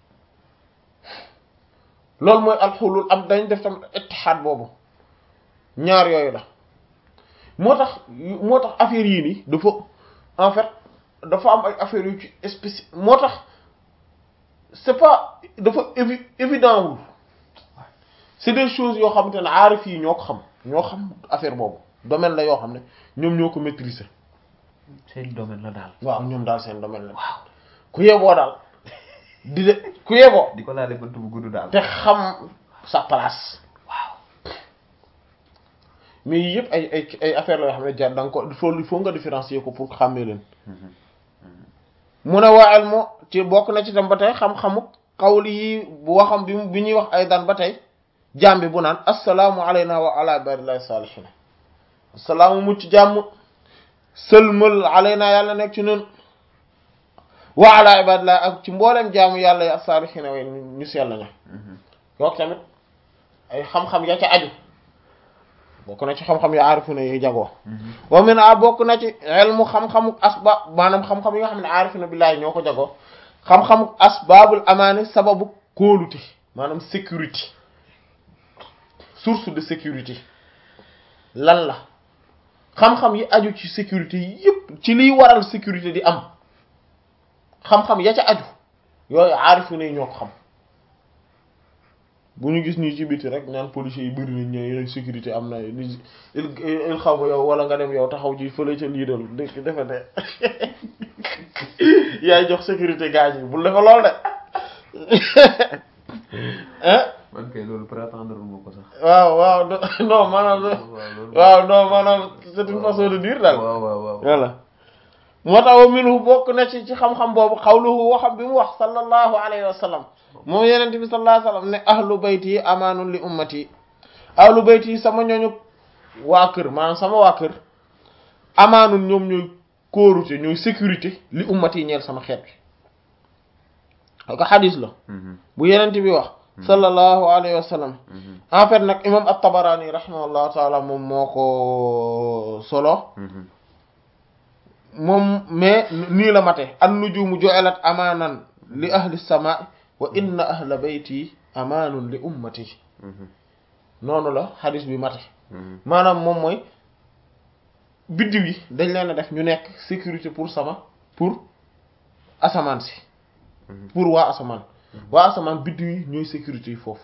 loolu mooy alxulul am dañ def tam ittihaad boobu ñaar yooyu la moo tax moo tax affaire yii nii dafa en fait dafa am ay affaires yu ci spéci moo tax c'est pas dafa évi évident wul c'est des choses yoo xamante ne aarif yi ñoo ko xam ñoo xam affaire boobu domaine la yoo xam ne ñoom ñoo ko maîtriser seen domaine la daal waaw ñoom daal seen domaine la ku yeboo daal di de ku yeboo di ko laale bënt bu gudd daal te xam sa place waaw mais yii yëpp ay ay ay affaire la yoo xam ne jar da nga ko il faut il faut nga différencier ko pour xàmmee leen mu ne waa ilmu ci bokk na ci tam ba tey xam-xamu xawli yi bu waxam bi bi ñuy wax ay daan ba tey jaam bi bu naan assalaamu alayna wa ala ibadillahi salihin assalaamu mucc jàmm sëlmal alayna yàlla nekk ci ñun wa ala ibadillahi ak ci mboolem jaamu yàlla yi as-salihin way ñu sell ña yook tamit ay xam-xam ya ca aju bokk na ci xam-xam ya aarifuna yi jagoo wa min a bokk na ci ilmu xam-xamu asba maanaam xam-xam yi nga xam ne aarifuna billahi ñoo ko jagoo xam-xamu asbaabul amaani sababu kóolute maanaam sécurité source de sécurité lan la xam-xam yi aju ci sécurité yépp ci liy waral sécurité di am xam-xam ya ca aju yooyu aarifu ne ñoo ko xam bu ñu gis nii ci biti rek naan policiers yi bëri nañ ñooy sécurité am na li il xaw ma yow wala nga dem yow taxaw ci fële ca lii dal dëkk defe ne yaay jox sécurité gars yi bul defe lool de hein man kay loolu prétendre ma ko sax. waaw waaw non maanaam waaw non maanaam c'est une façon de dire daal waaw waaw waaw. voilà moo tax wa minhu bokk na ci ci xam-xam boobu xawluhu waxam bi mu wax sallallahu alayhi wa sallam moom yenent bi sallallahu alayhi wa sallam ne ahlu bayti yi amaanun li ummati ahlu bayti yi sama ñooñu waa kër maanaam sama waa kër amaanun ñoom ñooy kóorute ñooy sécurité li ummati yi ñeel sama xeet bi ak xadis la bu yenent bi wax sallallahu alayhi wa sallam en fait nag imam at-Tabarani rahimahullahu taala moom moo ko solo moom mais nii la mate an nujumu ju'ilat amaanan li ahli sama wa inna ahla bayti amaanun li ummati noonu la xadis bi mate maanaam moom mooy biddiw yi dañ leen a def ñu nekk sécurité pour sama pour asamaan si pour waa asamaan waa asamaan biddiw yi ñooy sécurité yi foofu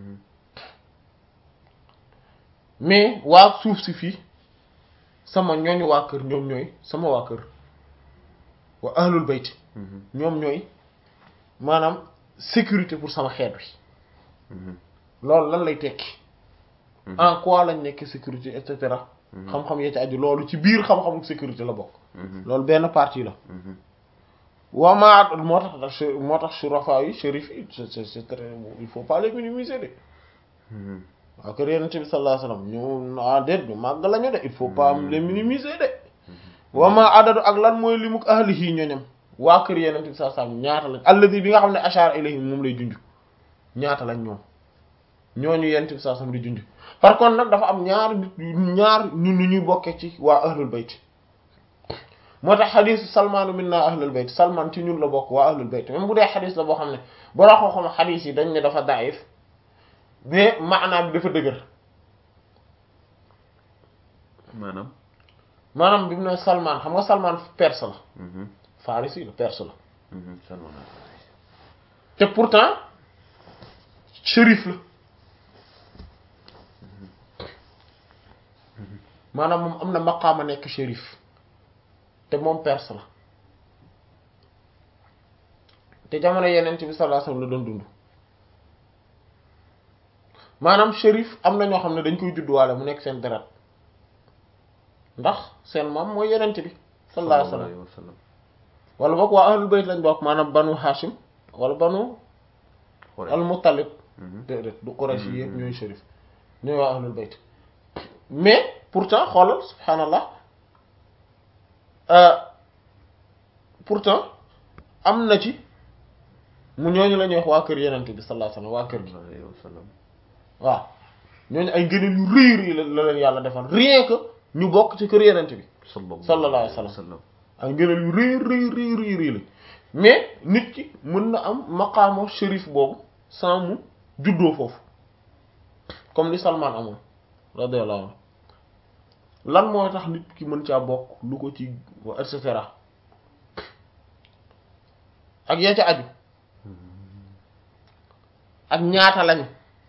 mais waa suuf si fii sama ñooñu waa kër ñoom ñooy sama waa kër wa ahlul bayt ñoom ñooy maanaam sécurité pour sama xeet wi loolu lan lay tekki en quoi lañ nekk sécurité et cetera xam-xam yee ci aju loolu ci biir xam-xamu sécurité la bokk loolu benn partie la waa maa moo tax moo tax surafa yi shérif yi c'est c'est très il faut pas les minimiser de waaw kër yenente bi sallallahu alayhi wasallam ñu ah déet ñu màgg lañu de il faut pas les minimiser de wama adadu ak lan mooy limuk ahlihi ñoñam waa kër yenente bi sallallahu alayhi wasallam ñaata lañ alladi bi nga xam ne ashara ilayhi moom lay junj ñaata lañ ñoom ñooñu yenente bi sallallahu alayhi wasallam di junj par contre nag dafa am ñaar nit ñaar ñun ñu ñuy bokkee ci waa ahlul bayt moo tax xadisu salmaanu minna ahlul bayt salman ci ñun la bokk waa ahlul bayt même bu dee xadis la boo xam ne bora xoo xam xadis yi dañ ne dafa daif mais maanaam bi dafa dëgër maanaam. maanaam bi mu ne Salman xam nga Salman perse la. Farisi la perse la. Salman. te pourtant shérif la maanaam moom am na maqaama nekk shérif te moom perse la te jamono yeneen bi sallallahu alayhi wasallam la doon dund. maanaam shérif am na ñoo xam ne dañ koy judduwaale mu nekk seen deret ndax seen maam mooy yenent bi sallallahu alayhi wasallam wala boog waa ahlul bayt lañ bokk maanaam banu hashim wala banu al muttalib déedéet du quraysh yi yëpp ñooy shérif ñooy waa ahlul bayt mais pourtant xoolal subhaanallah pourtant am na ci mu ñooñu la ñuy wax waa kër yenent bi sallallahu alayhi wasallam waa kër gi waaw ñooñu ay ngëneel yu rëy rëy la leen yàlla defal rien que ñu bokk ci kër yenente bi sallallahu alayhi wa sallam ay ngëneel yu rëy rëy rëy rëy rëy la mais nit ki mën na am maqaama shérif boobu sans mu juddoo foofu comme li Salman amoon radiyallahu anhu lan mooy tax nit ki mën caa bokk lu ko ci et cetera ak yaa ca aju ak ñaata lañu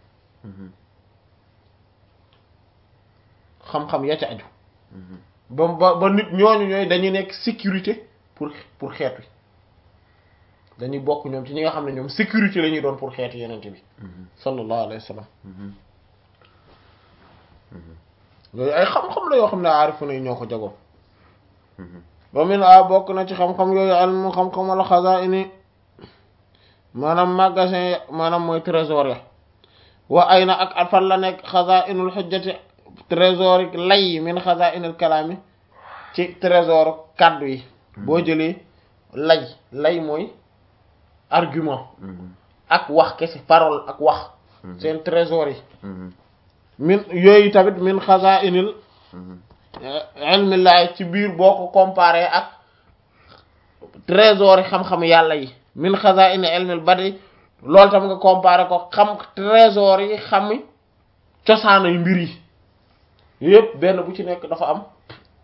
xam-xam ya ca aju ba ba ba nit ñooñu ñooy dañuy nekk sécurité pour pour xeet wi dañuy bokk ñoom ci ñi nga xam ne ñoom sécurité la ñuy doon pour xeetu yenente bi sallallahu alayhi wa sallam yooyu ay xam-xam la yoo xam ne aarifu na ñoo ko jagoo ba min a bokk na ci xam-xam yooyu almu xam-xam wala xazaini maanaam magasin maanaam mooy trésor ya wa ay na ak fan la nekk xazainul xujjati trésor lay min xazainul kalaami ci trésor kàddu yi boo jëlee lay lay mooy argument ak wax kese parole ak wax seen trésor yi min yooyu tamit min xazainil ilmillahi ci biir boo ko comparé ak trésor yi xam-xam yàlla yi min xazaini ilmil badi loolu tam nga comparé ko xam trésor yi xam cosaanay mbir yi yëpp benn bu ci nekk dafa am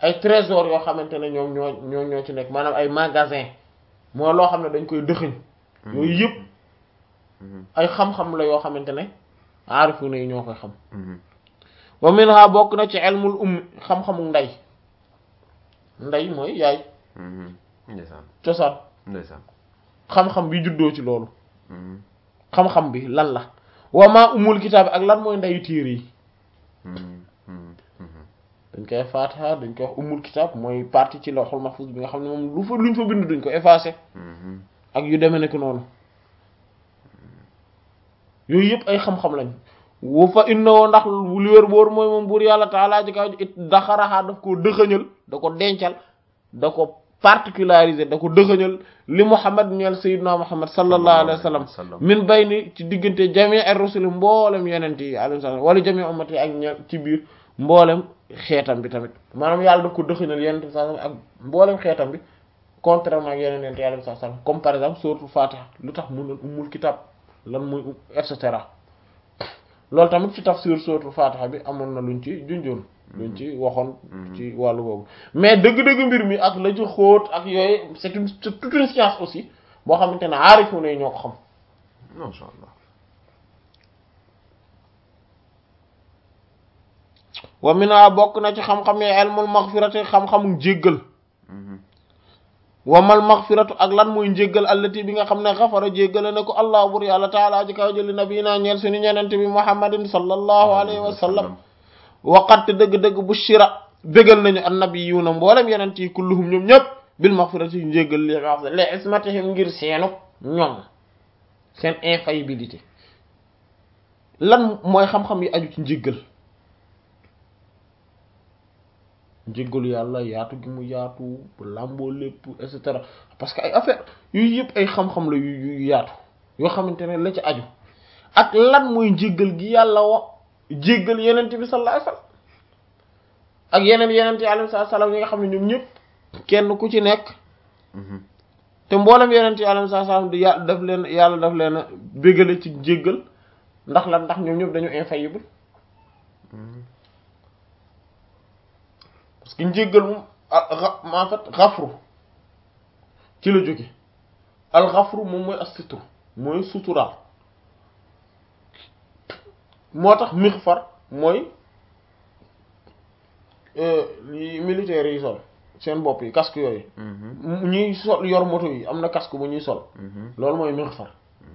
ay trésor yoo xamante ne ñoom ñoo ñoo ñoo ci nekk maanaam ay magasin moo loo xam ne dañ koy dëxëñ yooyu yëpp ay xam-xam la yoo xamante ne aarifu na yi ñoo koy xam wa minha bokk na ci ilmul ummi xam-xamu ndey ndey mooy yaay ndeysaan cosaan ndeysaan xam-xam bi juddoo ci loolu xam-xam bi lan la wa maa umul kitaab ak lan mooy ndeyu téere yi dañ koy faatiha dañ koy wax umul kitaab mooy partie ci lawhul mahfuz bi nga xam ne moom lu fa luñ fa bind duñ ko effacé ak yu demee nekk noonu yooyu yëpp ay xam-xam lañ wu fa innawoo ndax li wér boor mooy moom buur yàlla taalaa ji kaw it daxaraxaa daf koo dëxëñal da ko dencal da ko particularisé da ko dëxëñal li muhammad ñeel sayyidina muhammad sallallahu alayhi wa sallam min bayni ci diggante jami ar rusul mboolem yenent yi alayhi salaam wala jami ummati ak ñeel ci biir mboolem xeetam bi tamit maanaam yàlla daf ko dëxëñal yenent bi sallam ak mboolem xeetam bi contrairement ak yeneen yenent yi alayhi salaam comme par exemple suratul fatiha lu tax mu ne ummul kitab lan muy et cetera loolu tamit ci tafsir suratul fatiha bi amoon na luñ ci junjoon luñ ci waxoon ci wàllu boobu mais dëgg-dëgg mbir mi ak la ci xóot ak yooyu c'est une c'est toute une science aussi boo xamante ne aarifu ne ñoo ko xam masha Allah wa mina bokk na ci xam-xam yi ilmul maghfirati xam-xamu jéggal wamal maghfiratu ak lan mooy njéggal allati bi nga xam ne xafara jéggale ne ko allah bur yàlla taala ji kaw jëli nabi naa ñeel suñu ñenente bi muhammadin sallallahu alayhi wa sallam waqat dëgg-dëgg bu shira bégal nañu annabiyuuna mboolem yenent yi kulluhum ñoom ñëpp bil maghfirati yu njéggal li wax li ismatihim ngir seenu ñoom seen infaillibilité lan mooy xam-xam yi aju ci njéggal njéggalu yàlla yaatu gi mu yaatu làmboo lépp et cetera parce que ay affaire yooyu yëpp ay xam-xam la yu yu yaatu yoo xamante ne la ci aju ak lan mooy njéggal gi yàlla wax jéggal yenent bi sallallahu alayhi wasallam ak yeneen yenent yi alayhi salaam yi nga xam ne ñoom ñëpp kenn ku ci nekk te mboolem yenent yi alayhi salaam di yàlla daf leen yàlla daf leen bégale ci jéggal ndax lan ndax ñoom ñëpp dañu infaillible parce que njéggal moom en fait xafru ci la jóge al xafru moom mooy as-sitru mooy suturaal moo tax mixfar mooy li militaires yi sol seen bopp yi casque yooyu ñuy sol yor moto yi am na casque bu ñuy sol loolu mooy mixfar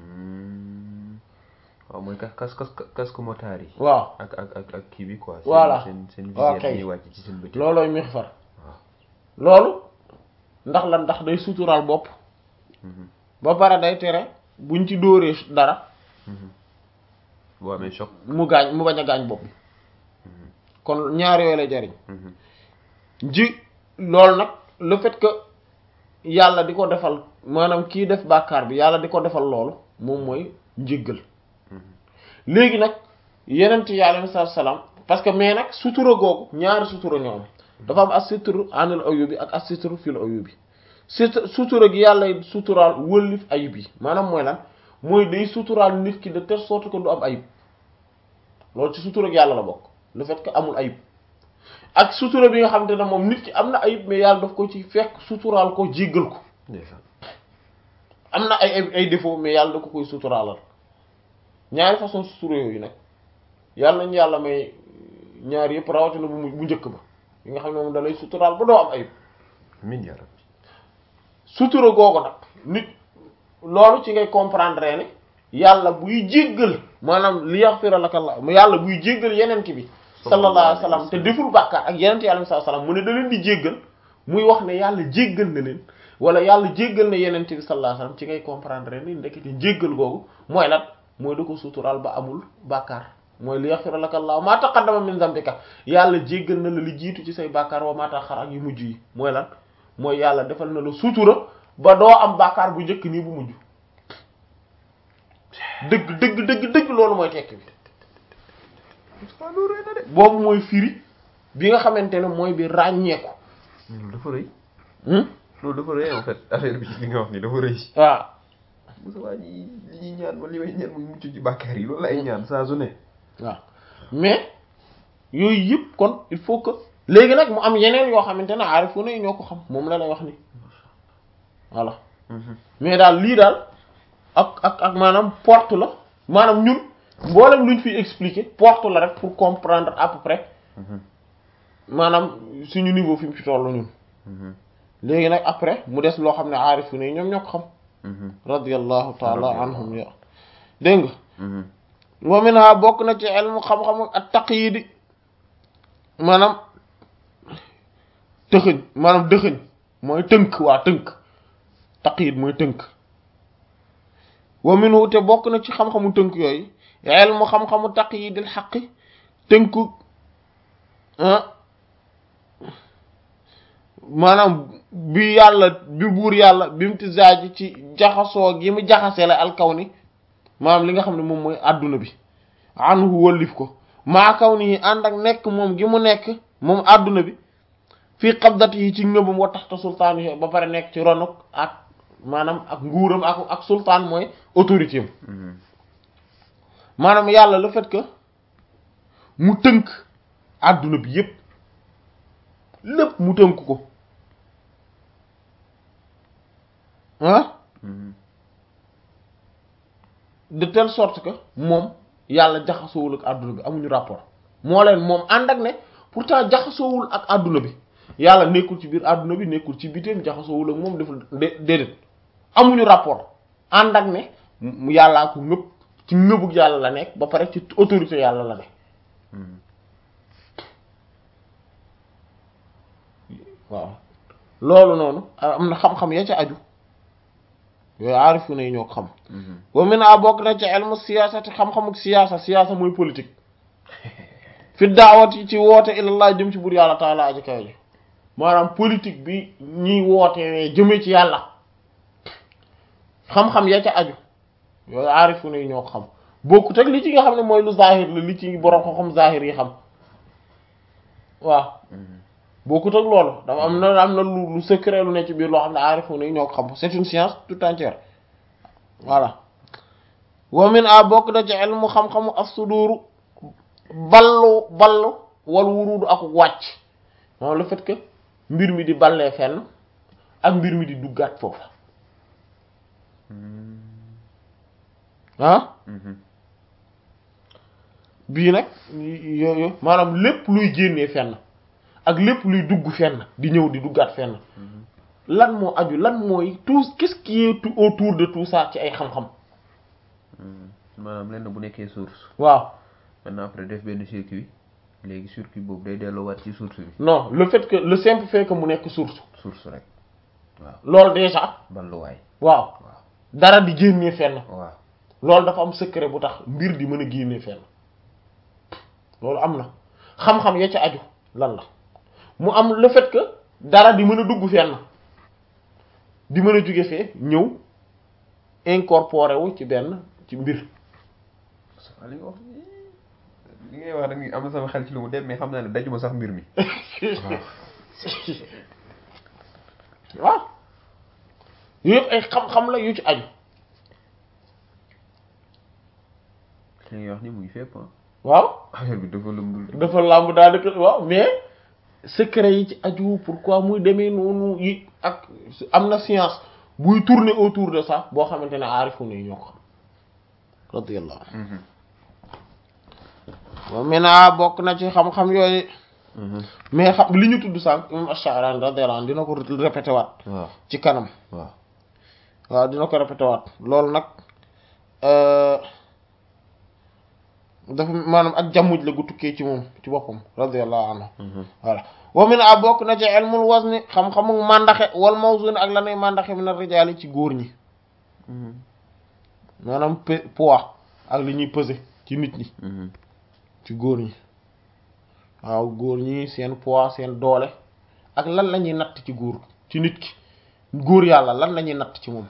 waaw mooy kas kas kas casque motard yi waaw ak ak ak ak kii bi quoi voilà seen seen waaw visière kay. ñuy wàcc ci seen bët loolooy mixfar loolu ndax lan ndax day suturaal bopp ba pare day tere buñ ci dóoree dara boo amee choc mu gaañ mu bañ a gaañ bopp bi kon ñaar yooyu lay jariñ ji loolu nag le fait que yàlla di ko defal maanaam kii def bàkkaar bi yàlla di ko defal loolu moom mooy njéggal léegi nag yenent yi alayhi salaam parce que mais nag sutura googu ñaari sutura ñoo am dafa am as-sitru anil ayubi ak as-sitru fil ayubi sit sutura gi yàlla suturaal wëllif ayib yi maanaam mooy lan mooy day suturaal nit ki de telle sorte que du am ayib loolu ci sutura gi yàlla la bokk le fait que amul ayib ak sutura bi nga xamante ne moom nit ki am na ayib mais yàlla daf ko ci fekk suturaal ko jéggal ko ndeysaan am na ay ay ay défaut mais yàlla da ko koy suturaalal ñaari façon sutura yooyu nag yàlla nañu yàlla may ñaar yëpp rawatina bu mu bu njëkk ba yi nga xam ne moom da lay suturaal ba doo am ayib amiin yaa rabbi sutura googu nag nit loolu ci ngay comprendre ne yàlla buy jéggal maanaam li yaghfira laka Allah yàlla buy jéggal yenent bi sallallahu alayhi wa sallam te deful bàkkaar ak yenent yi alayhi salaam mu ne da leen di jéggal muy wax ne yàlla jéggal na leen wala yàlla jéggal na yenent bi sallallahu alayhi wa sallam ci ngay comprendre ni ndekete jéggal googu mooy lan mooy da ko suturaal ba amul bàkkaar mooy li yaghfira laka Allah ma taqaddama min dhanbika yàlla jéggal na la li jiitu ci say bàkkaar wa ma ta'akhkhara ak yu mujj yi mooy lan mooy yàlla defal na la sutura ba doo am bàkkaar bu njëkk nii bu mujj dëgg dëgg dëgg dëgg loolu mooy tekk bi boobu mooy firi bi nga xamante ne mooy bi ràññeeku mais loolu dafa rëy hmm loolu dafa rëy en fait affaire bi ci li nga wax ni dafa rëy waaw Moussa waa ñi li ñuy ñaan ma li may ñaan muy mucc ci bàkkaar yi loolu lay ñaan saa su ne waaw mais yooyu yëpp kon il faut que léegi nag mu am yeneen yoo xamante ne aarifuna yi ñoo ko xam moom la lay wax ni voilà mais daal lii daal ak ak ak maanaam porte la maanaam ñun mboolem luñ fi expliquer porte la rek pour comprendre à peu près maanaam suñu niveau fi mu ci tollu ñun léegi nag après mu des loo xam ne aarifuna yi ñoom ñoo ko xam radiyallahu taala anhum ya dégg nga wa minha bokk na ci ilmu xam-xam ak taqyid maanaam tëxëñ maanaam dëxëñ mooy tënk waa tënk taqyid mooy tënk wa minhu te bokk na ci xam-xamu tënk yooyu ilmu xam-xamu taqyidil xaqi tënku maanaam bi yàlla bi buur yàlla bi mu tisaaji ci jaxasoo gi mu jaxasee la alkaw ni maanaam li nga xam ne moom mooy adduna bi anhu wëllif ko maa kaw nii ànd ak nekk moom gi mu nekk moom adduna bi fii xabdat yi ci ngëbam wa taxta sultaan yi ba pare nekk ci ronuk ak maanaam ak nguuram ak ak sultaan mooy autorité am maanaam yàlla le fait que mu tënk adduna bi yépp lépp mu tënk ko ah de telle sorte que moom yàlla jaxasoowul ak adduna bi amuñu rapport moo leen moom ànd ak ne pourtant jaxasoowul ak adduna bi yàlla nekkul ci biir adduna bi nekkul ci biteem jaxasoowul ak moom deful déedéet amuñu rapport ànd ak ne yàllaa ko ngëpp ci ngëbug yàlla la nekk ba pare ci autorité yàlla la ne waaw loolu noonu am na xam-xam ya ca aju yooyu aarifu na yi ñoo ko xam wa min a bokk na ci ilmu siyaasati xam-xamuk siyaasa siyaasa mooy politique fi daawati ci woote ilallah jëm ci bur yàlla taala aji kaw ji maanaam politique bi ñiy wootewee jëme ci yàlla xam-xam ya ca aju yooyu aarifu na yi ñoo ko xam bokkut ak li ci nga xam ne mooy lu zahir la li ci borom ko xam zahir yi xam waaw bokkut ak loolu dafa am na am na lu lu secret lu ne ci biir loo xam ne aarifu na yi ñoo ko xam c'est une science tout entière voilà wa min a bokk na ci ilmu xam-xamu as-sudur ballu ballu wal wurudu ak wàcc moom le fait que mbir mi di ballee fenn ak mbir mi di duggaat foofu ah bii nag yooyu maanaam lépp luy génnee fenn ak lépp luy dugg fenn di ñëw di duggaat fenn lan moo aju lan mooy tout qu'est-ce qui est autour de tout ça ci ay xam-xam maanaam lenn bu nekkee source waaw maintenant après def benn circuit léegi circuit boobu day delloowaat ci source bi non le fait que le simple fait que mu nekk source source rek waaw loolu déjà balluwaay waaw waaw dara di génnee fenn waaw loolu dafa am secret bu tax mbir di mën a génnee fenn loolu am na xam-xam ya ca aju lan la mu am le fait que dara di mën a dugg fenn di mën a jóge fee ñëw incorporé wu ci benn ci mbir li nga wax li ngay wax nag am na sama xel ci lu mu dem mais xam naa ne dajuma sax mbir mi waaw yooyu yëpp ay xam-xam la yu ci aju li ngay wax ni mu ngi fépp ah waaw affaire bi dafa lëmbul dafa làmb daanaka waaw mais secret yi ci aju pourquoi muy demee noonu yi ak am na science buy tourner autour de ça boo xamante ne aarifu ne ñoo ko xam radiyallahu wa mina bokk na ci xam-xam yooyu mais xam li ñu tudd sànq imam Ash-Sha'rani radiyallahu anhu dina ko répété waat waaw ci kanam waaw waaw dina ko répété waat loolu nag dafa maanaam ak jàmmuj la gu tukkee ci moom ci boppam radiyallahu anhu voilà wa min a bokk na ci ilmul wazni xam-xamu màndaxe wal mawzun ak lanay màndaxe min ar-rijali ci góor ñi maanaam pe poids ak li ñuy peser ci nit ñi ci góor ñi waaw góor ñi seen poids seen doole ak lan la ñuy natt ci góor ci nit ki góor yàlla lan la ñuy natt ci moom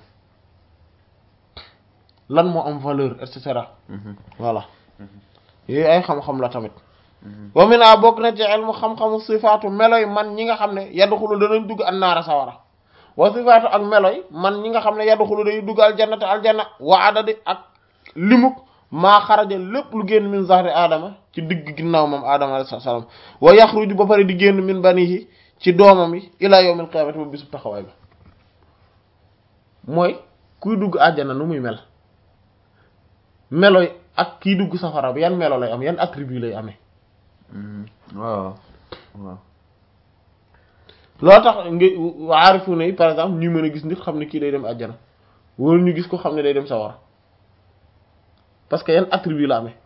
lan moo am valeur et cetera voilà yooyu ay xam-xam la tamit wa min a bokk na ci ilmu xam-xamu sifaatu meloy man ñi nga xam ne yadxulu danañ dugg annaara sawara wa sifaatu ak meloy man ñi nga xam ne yadxulu day dugg aljannata aljanna wa adadi ak limuk maa xaraja lépp lu génn min zahri aadama ci digg ginnaaw moom aadama alayhi salaam wa yaxruju ba pare di génn min banihi ci doomam yi ila yawmil qiyaamati ba bisub taxawaay ba mooy kuy dugg àjjana nu muy mel meloy ak kiy dugg safara bi yan melo lay am yan attribut lay amee waaw waaw loo tax nga aarifu ne par exemple ñu mën a gis nit xam ne kii day dem àjjana wala ñu gis ko xam ne day dem sawara parce que yan attribut la amee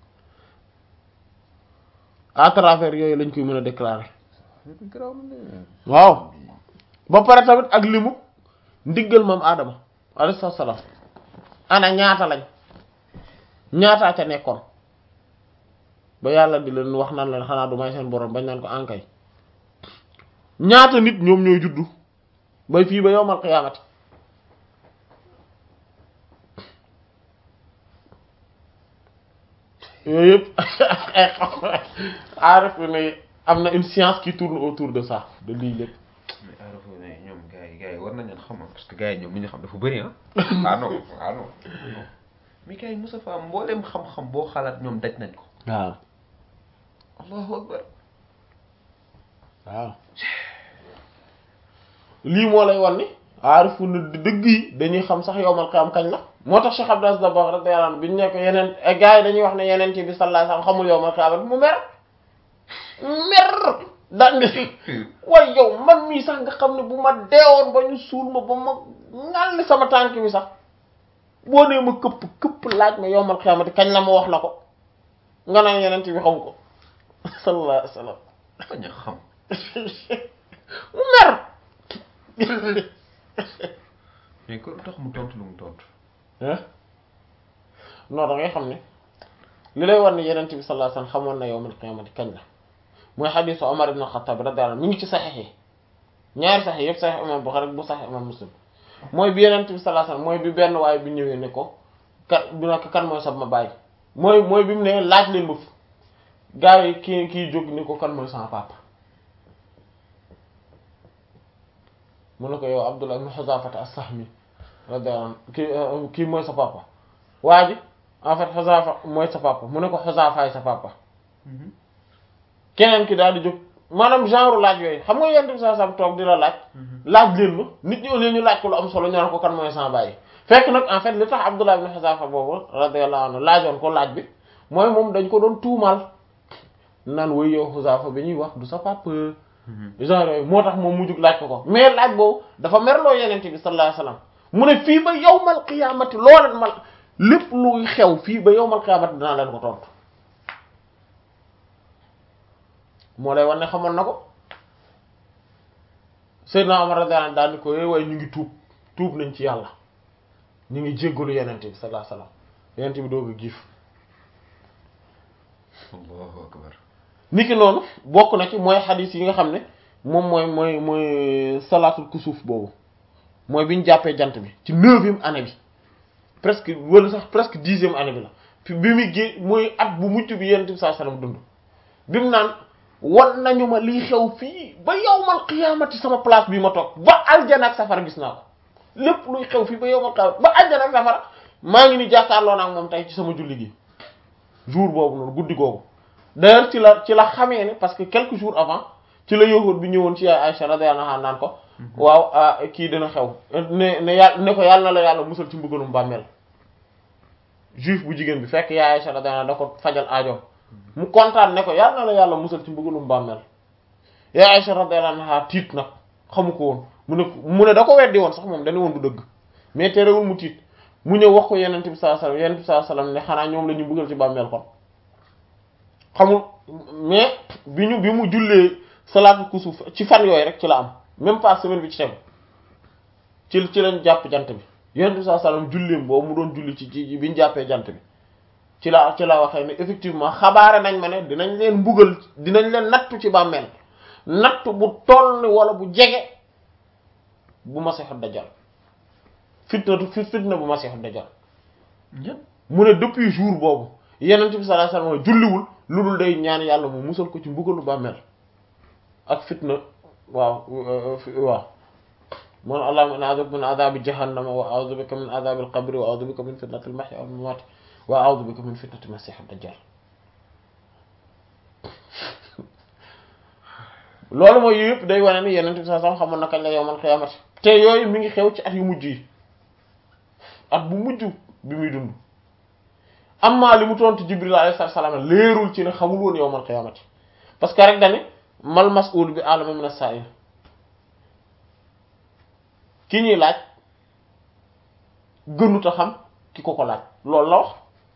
à travers yooyu lañ koy mën a déclarer waaw ba pare tamit ak limu ndiggal moom aadama alayhi salaam ana ñaata lañ ñaataa ca nekkoon ba yàlla di leen wax naan leen xanaa du may seen borom bañ naan ko ankay ñaata nit ñoom ñooy juddu bay fii ba yowmal qiyaamati yooyu yëpp ay xam aarif ne am na une science qui tourne autour de ça de lii lépp mais aarifo ne ñoom gars yi gars yi war nañ leen xam parce que gars yi ñoom li ñu xam dafa bëri ah ah non ah non mais gars yi Moussa Fall mboolem xam-xam boo xalaat ñoom daj nañ ko waaw allahu akbar waaw lii moo lay wan ni aarifu na dëgg yi dañuy xam sax yowmal qiyaam kañ la moo tax Cheikh Abdou Aziz Dabakh radiyallahu anhu bi ñu ne ko yeneen gars yi dañuy wax ne yeneen ci bi sallallahu alayhi wasallam xamul yowmal qiyaam mu mer mer daan ne waaye yow man mii sax nga xam ne bu ma deewoon ba ñu suul ma ba ma ngal sama tànk mi sax boo nee ma këpp këpp laaj ma yowmal qiyaamati kañ la ma wax la ko nga naan yeneen bi xamu ko sallallahu alayhi wasallam bañ a xam mu mer mais ko lu tax mu tontu lu mu tontu ah non da ngay xam ne li lay war ne yenent bi sallallahu alayhi wasallam xamoon na yawmal qiyaamati kañ la mooy xadiisu Omar ibn Khattab radiyallahu anhu mi ngi ci saxiix yi ñaari saxiix yëpp saxiix imam Bukhari bu saxiix imam Muslim mooy bi yenent bi sallallahu alayhi wasallam mooy bi benn waaye bi ñëwee ne ko kan bi nekk kan mooy sab ma bàyyi mooy mooy bi mu ne laaj leen ma fi gars yi kii kii jóg ni ko kan mooy sama papa mu ne ko yow Abdullah ibn Huzafata as-Sahmi radiyallahu anhu kii kii mooy sa papa waa ji en fait Huzafa mooy sa papa mu ne ko Huzafaay sa papa keneen ki daal di jóg maanaam genre laaj yooyu xam nga yonent bi sallallahu alayhi wasallam toog di la laaj laaj leen ma nit ñi au lieu ñu laaj ko lu am solo ñu naan ko kan mooy sama bàyyi fekk nag en fait li tax Abdullah ibn Huzafa boobu radiyallahu anhu laajoon ko laaj bi mooy moom dañ ko doon tuumal naan woy yow Huzafa bi ñuy wax du sa papa genre yooyu moo tax moom mu jug laaj ko ko mais laaj boobu dafa merloo yonent bi sallallahu alayhi wasallam mu ne fii ba yawmal qiyaamati looleen mal lépp luy xew fii ba yawmal qiyaamati dinaa leen ko tontu moo lay wan ne xamoon na ko Seydina Omar radiyallahu anhu daal ni ko yooyu waaye ñu ngi tuub tuub nañ ci yàlla ñu ngi jéggalu yonent bi sallallahu alayhi wasallam yonent bi doog a giif allahu akbar niki noonu bokk na ci mooy xadiis yi nga xam ne moom mooy mooy mooy salaatul kusuuf boobu mooy bi ñu jàppee jant bi ci neuvième année bi presque wala sax presque dixième année bi la fi bi muy gé mooy at bu mucc bi yonent bi sallallahu alayhi wasallam dund bi mu naan wan nañu ma lii xew fii ba yawmal qiyaamati sama place bi ma toog ba aljana ak safara gis naa ko lépp luy xew fii ba yawmal qiyaamati ba aljana ak safara maa ngi ni jàkkaarloo naa ak moom tey ci sama julli gi jour boobu noonu guddi googu d'ailleurs ci la ci la xamee ne parce que quelques jours avant ci la yowóot bi ñëwoon ci yaay Aïcha radiyallahu anha naan ko waaw kii dina xew ne ne yàlla ne ko yàlla na la yàlla musal ci mbugalum bàmmeel juif bu jigéen bi fekk yaay Aïcha radiyallahu anha da ko fajal aajoom mu kontaan ne ko yàlla na la yàlla musal ci mbugalum bàmmeel yaay Aïcha radiyallahu anha tiit nag xamu ko woon mu ne mu ne da ko weddi woon sax moom dañu woon du dëgg mais terewul mu tiit mu ñëw wax ko yenent bi sallallahu alayhi wasallam yenent bi sallallahu alayhi wasallam ne xanaa ñoom la ñu mbugal ci bàmmeel kon xamul mais bi ñu bi mu jullee salaatu kusuuf ci fan yooyu rek ci la am même pas semaine bi ci tegu ci ci lañ jàpp jant bi yonent bi sallallahu alayhi wasallam julleem boobu mu doon julli ci ci bi ñu jàppee jant bi ci la ci la waxee ne effectivement xabaare nañ ma ne dinañ leen mbugal dinañ leen nattu ci bàmmeel nattu bu toll ni wala bu jege bu Masiixu Dajjal fitna fi fitna bu Masiixu Dajjal mu ne depuis jour boobu yonent bi sallallahu alayhi wasallam julliwul lu dul day ñaan yàlla mu musal ko ci mbugalu bàmmeel ak fitna waaw waaw man allahumma inni a'udhu bika min adhabi jahannama wa a'udhu bika min adhabi al-qabri wa a'udhu bika min fitnati al-mahya wal mamat wa a'udhu bika min fitnati masih ad-dajjal loolu mooy yooyu yëpp day wane ni yeneen bi saa sam xamoon na kañ la yowmal xiyaamati te yooyu mi ngi xew ci at yu mujj yi at bu mujj bi muy dund amma li mu tontu Jibril alayhi salaam leerul ci ne xamul woon yowmal xiyaamati parce que rek dani mal mas'ul bi a'lama min as-sa'il ki ñuy laaj gënut a xam ki ko ko laaj loolu la wax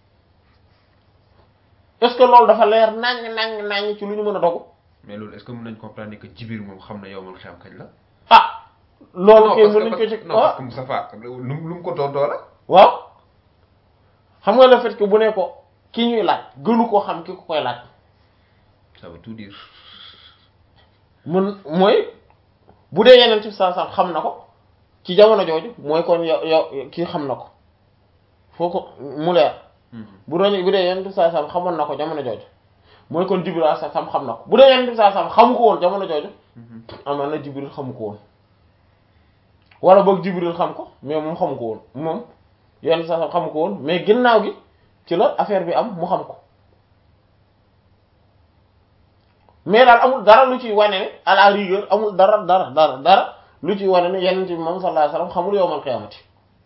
est-ce que loolu dafa leer naññ naññ naññ ci lu ñu mën a dogu mais loolu est-ce que mën nañ comprendre ne que Jibril moom xam na yow man xam kañ la. ah loolu kay parce mën nañ ko ci que non parce que Moustapha lu mu lu mu ko tontoo la. waaw xam nga le fait que bu ne ko ki ñuy laaj gënu koo xam ki ko koy laaj ça veut tout dire. mën mooy bu dee yeneen ci saa saa xam na ko ci jamono jooju mooy kon yow yow kii xam na ko foo ko mu leer bu doon bu dee yeneen ci saa saa xamoon na ko jamono jooju mooy kon Jibril saa saa xam na ko bu dee yeneen ci saa saa xamu ko woon jamono jooju amaan na Jibril xamu ko woon wala boog Jibril xam ko mais moom xamu ko woon moom yeneen saa saa xamu ko woon mais ginnaaw gi ci la affaire bi am mu xam ko mais daal amul dara lu ciy wane ne à la rigueur amul dara dara dara dara lu ciy wane ne yeneen bi moom sallallahu alayhi wasallam xamul yowmal qiyaamati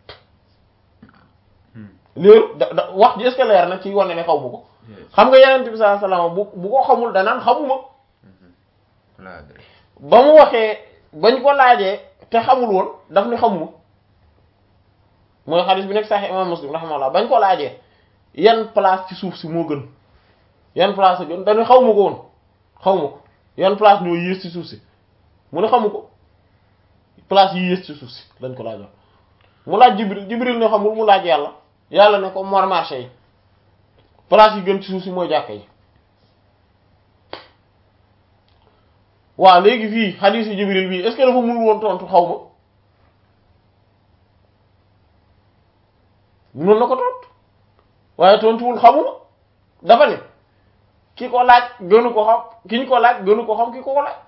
léeru da da wax ji est-ce que leer na ci wane ne xaw ma ko xam nga yeneen bi sallallahu alayhi wasallam bu bu ko xamul danaan xamuma laa ba mu waxee bañ ko laajee te xamul woon daf ni xamuma mooy xadis bi nekk Sahih imam Muslim rahimahullah bañ ko laajee yan place ci suuf si moo gën yan place a gën dañu xaw ma ko woon xaw ma ko yan place ñoo yées ci suuf si mu ne xamu ko place yi yées ci suuf si lañ ko laajoon mu laaj Jibril Jibril ne xamul mu laaj yàlla yàlla ne ko mor marché yi place yi gën ci suuf si mooy jàkka yi waaw léegi fii xadiisu Jibril bii est-ce que dafa mënul woon tontu xaw ma mënoon na ko tontu waaye tontuwul xamuma dafa ne ki ko laaj gënu ko xam ki ñu ko laaj gënu ko xam ki ko ko laaj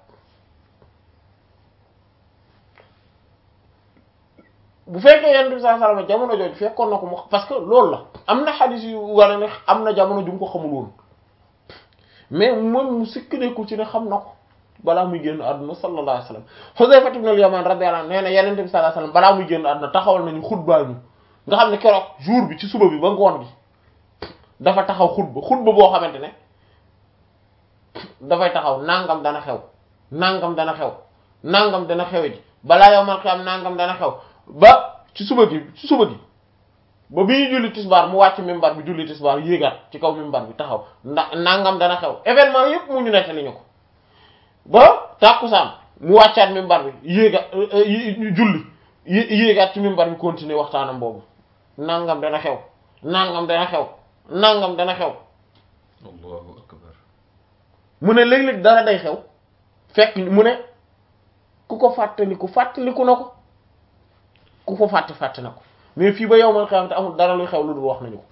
bu fekkee yenn bi saa salama jamono jooju fekkoon na ko mu parce que loolu la am na xadis yu war a ne am na jamono ju mu ko xamul woon mais moom mu sikkandeku ci ne xam na ko balaa muy génn àdduna sallallahu alayhi wa sallam Huzayfa ibn al-Yaman radiyallahu anhu nee na yeneen bi sallallahu alayhi wa sallam balaa muy génn àdduna taxawal nañu xutbaa ñu nga xam ne keroog jour bi ci suba bi ba ngoon gi dafa taxaw xutba xutba boo xamante ne dafay taxaw nangam dana xew nangam dana xew nangam dana xewe ji balaa yow man xam nangam dana xew ba ci suba gi ci suba gi ba bi ñu julli tisbaar mu wàcc mimbar bi julli tisbaar yéegaat ci kaw mimbar bi taxaw ndax nangam dana xew événement yépp mu ñu nettali ñu ko ba tàkkusaan mu wàccaat mimbar bi yéegaat julli yéegaat ci mimbar bi continuer waxtaanam boobu nangam dana xew nangam dana xew nangam dana xew allahu akbar mu ne léeg-léeg dara day xew fekk mu ne ku ko fàttaliku fàttaliku na ko ku ko fàtte fàtte na ko mais fii ba yow man xam te amul dara luy xew lu dul wax nañu ko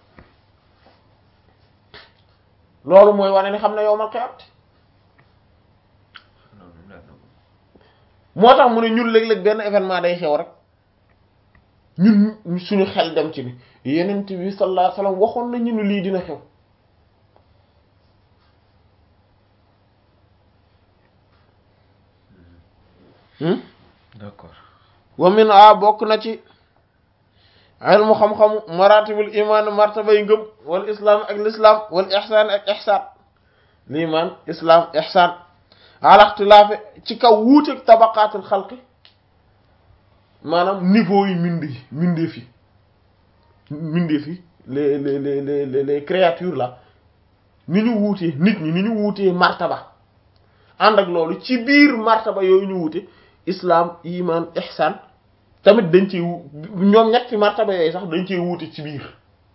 loolu mooy wane ni xam na yow man xewat moo tax mu ne ñun léeg-léeg benn événement day xew rek ñun suñu xel dem ci ni yenent bi sallallahu alayhi wasallam waxoon na ñu ni lii dina xew d'accord wa min a bokk na ci ilmu xam-xamu maratibul iman martabay ngëm wal islam ak l'islam wal ihsan ak ihsan liman islam ihsan ala ixtilaafe ci kaw wuuteeg tabaqaatul xalqi maanaam niveau yi mindi mindee fi mindee fi les les les les les créatures là ni ñu wuutee nit ñi ni ñu wuutee martaba ànd ak loolu ci biir martaba yooyu ñu wuute islam iman ihsan tamit dañ ci ñoom ñetti martaba yooyu sax dañ cee wuute ci biir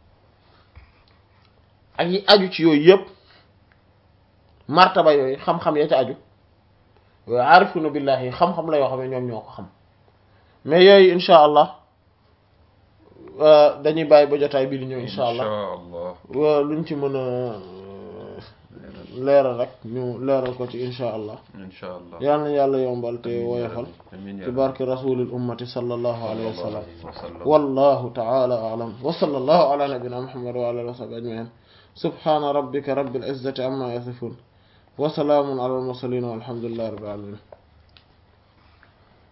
ak yi aju ci yooyu yëpp martaba yooyu xam-xam ya ci aju yooyu aarifuna billahi xam-xam la yoo xam ne ñoom ñoo ko xam mais yooyu insha allah dañuy bàyyi ba jotaay bi di ñëw insha allah allah wa luñ ci mën a leeral rek ñu leeral ko ci insha allah insha allah yal na yàlla yombal te woyofal amiin ci barke rasulil ummati sallallahu alayhi wa sallam wa sallam wallahu ta'ala a'lam wa sallallahu ala nabiyyina muhammad wa ala alihi wa sahbihi ajma'in subhana rabbika rabbil izzati amma yasifun wa salamun ala al mursalin walhamdulillahi rabbil alamin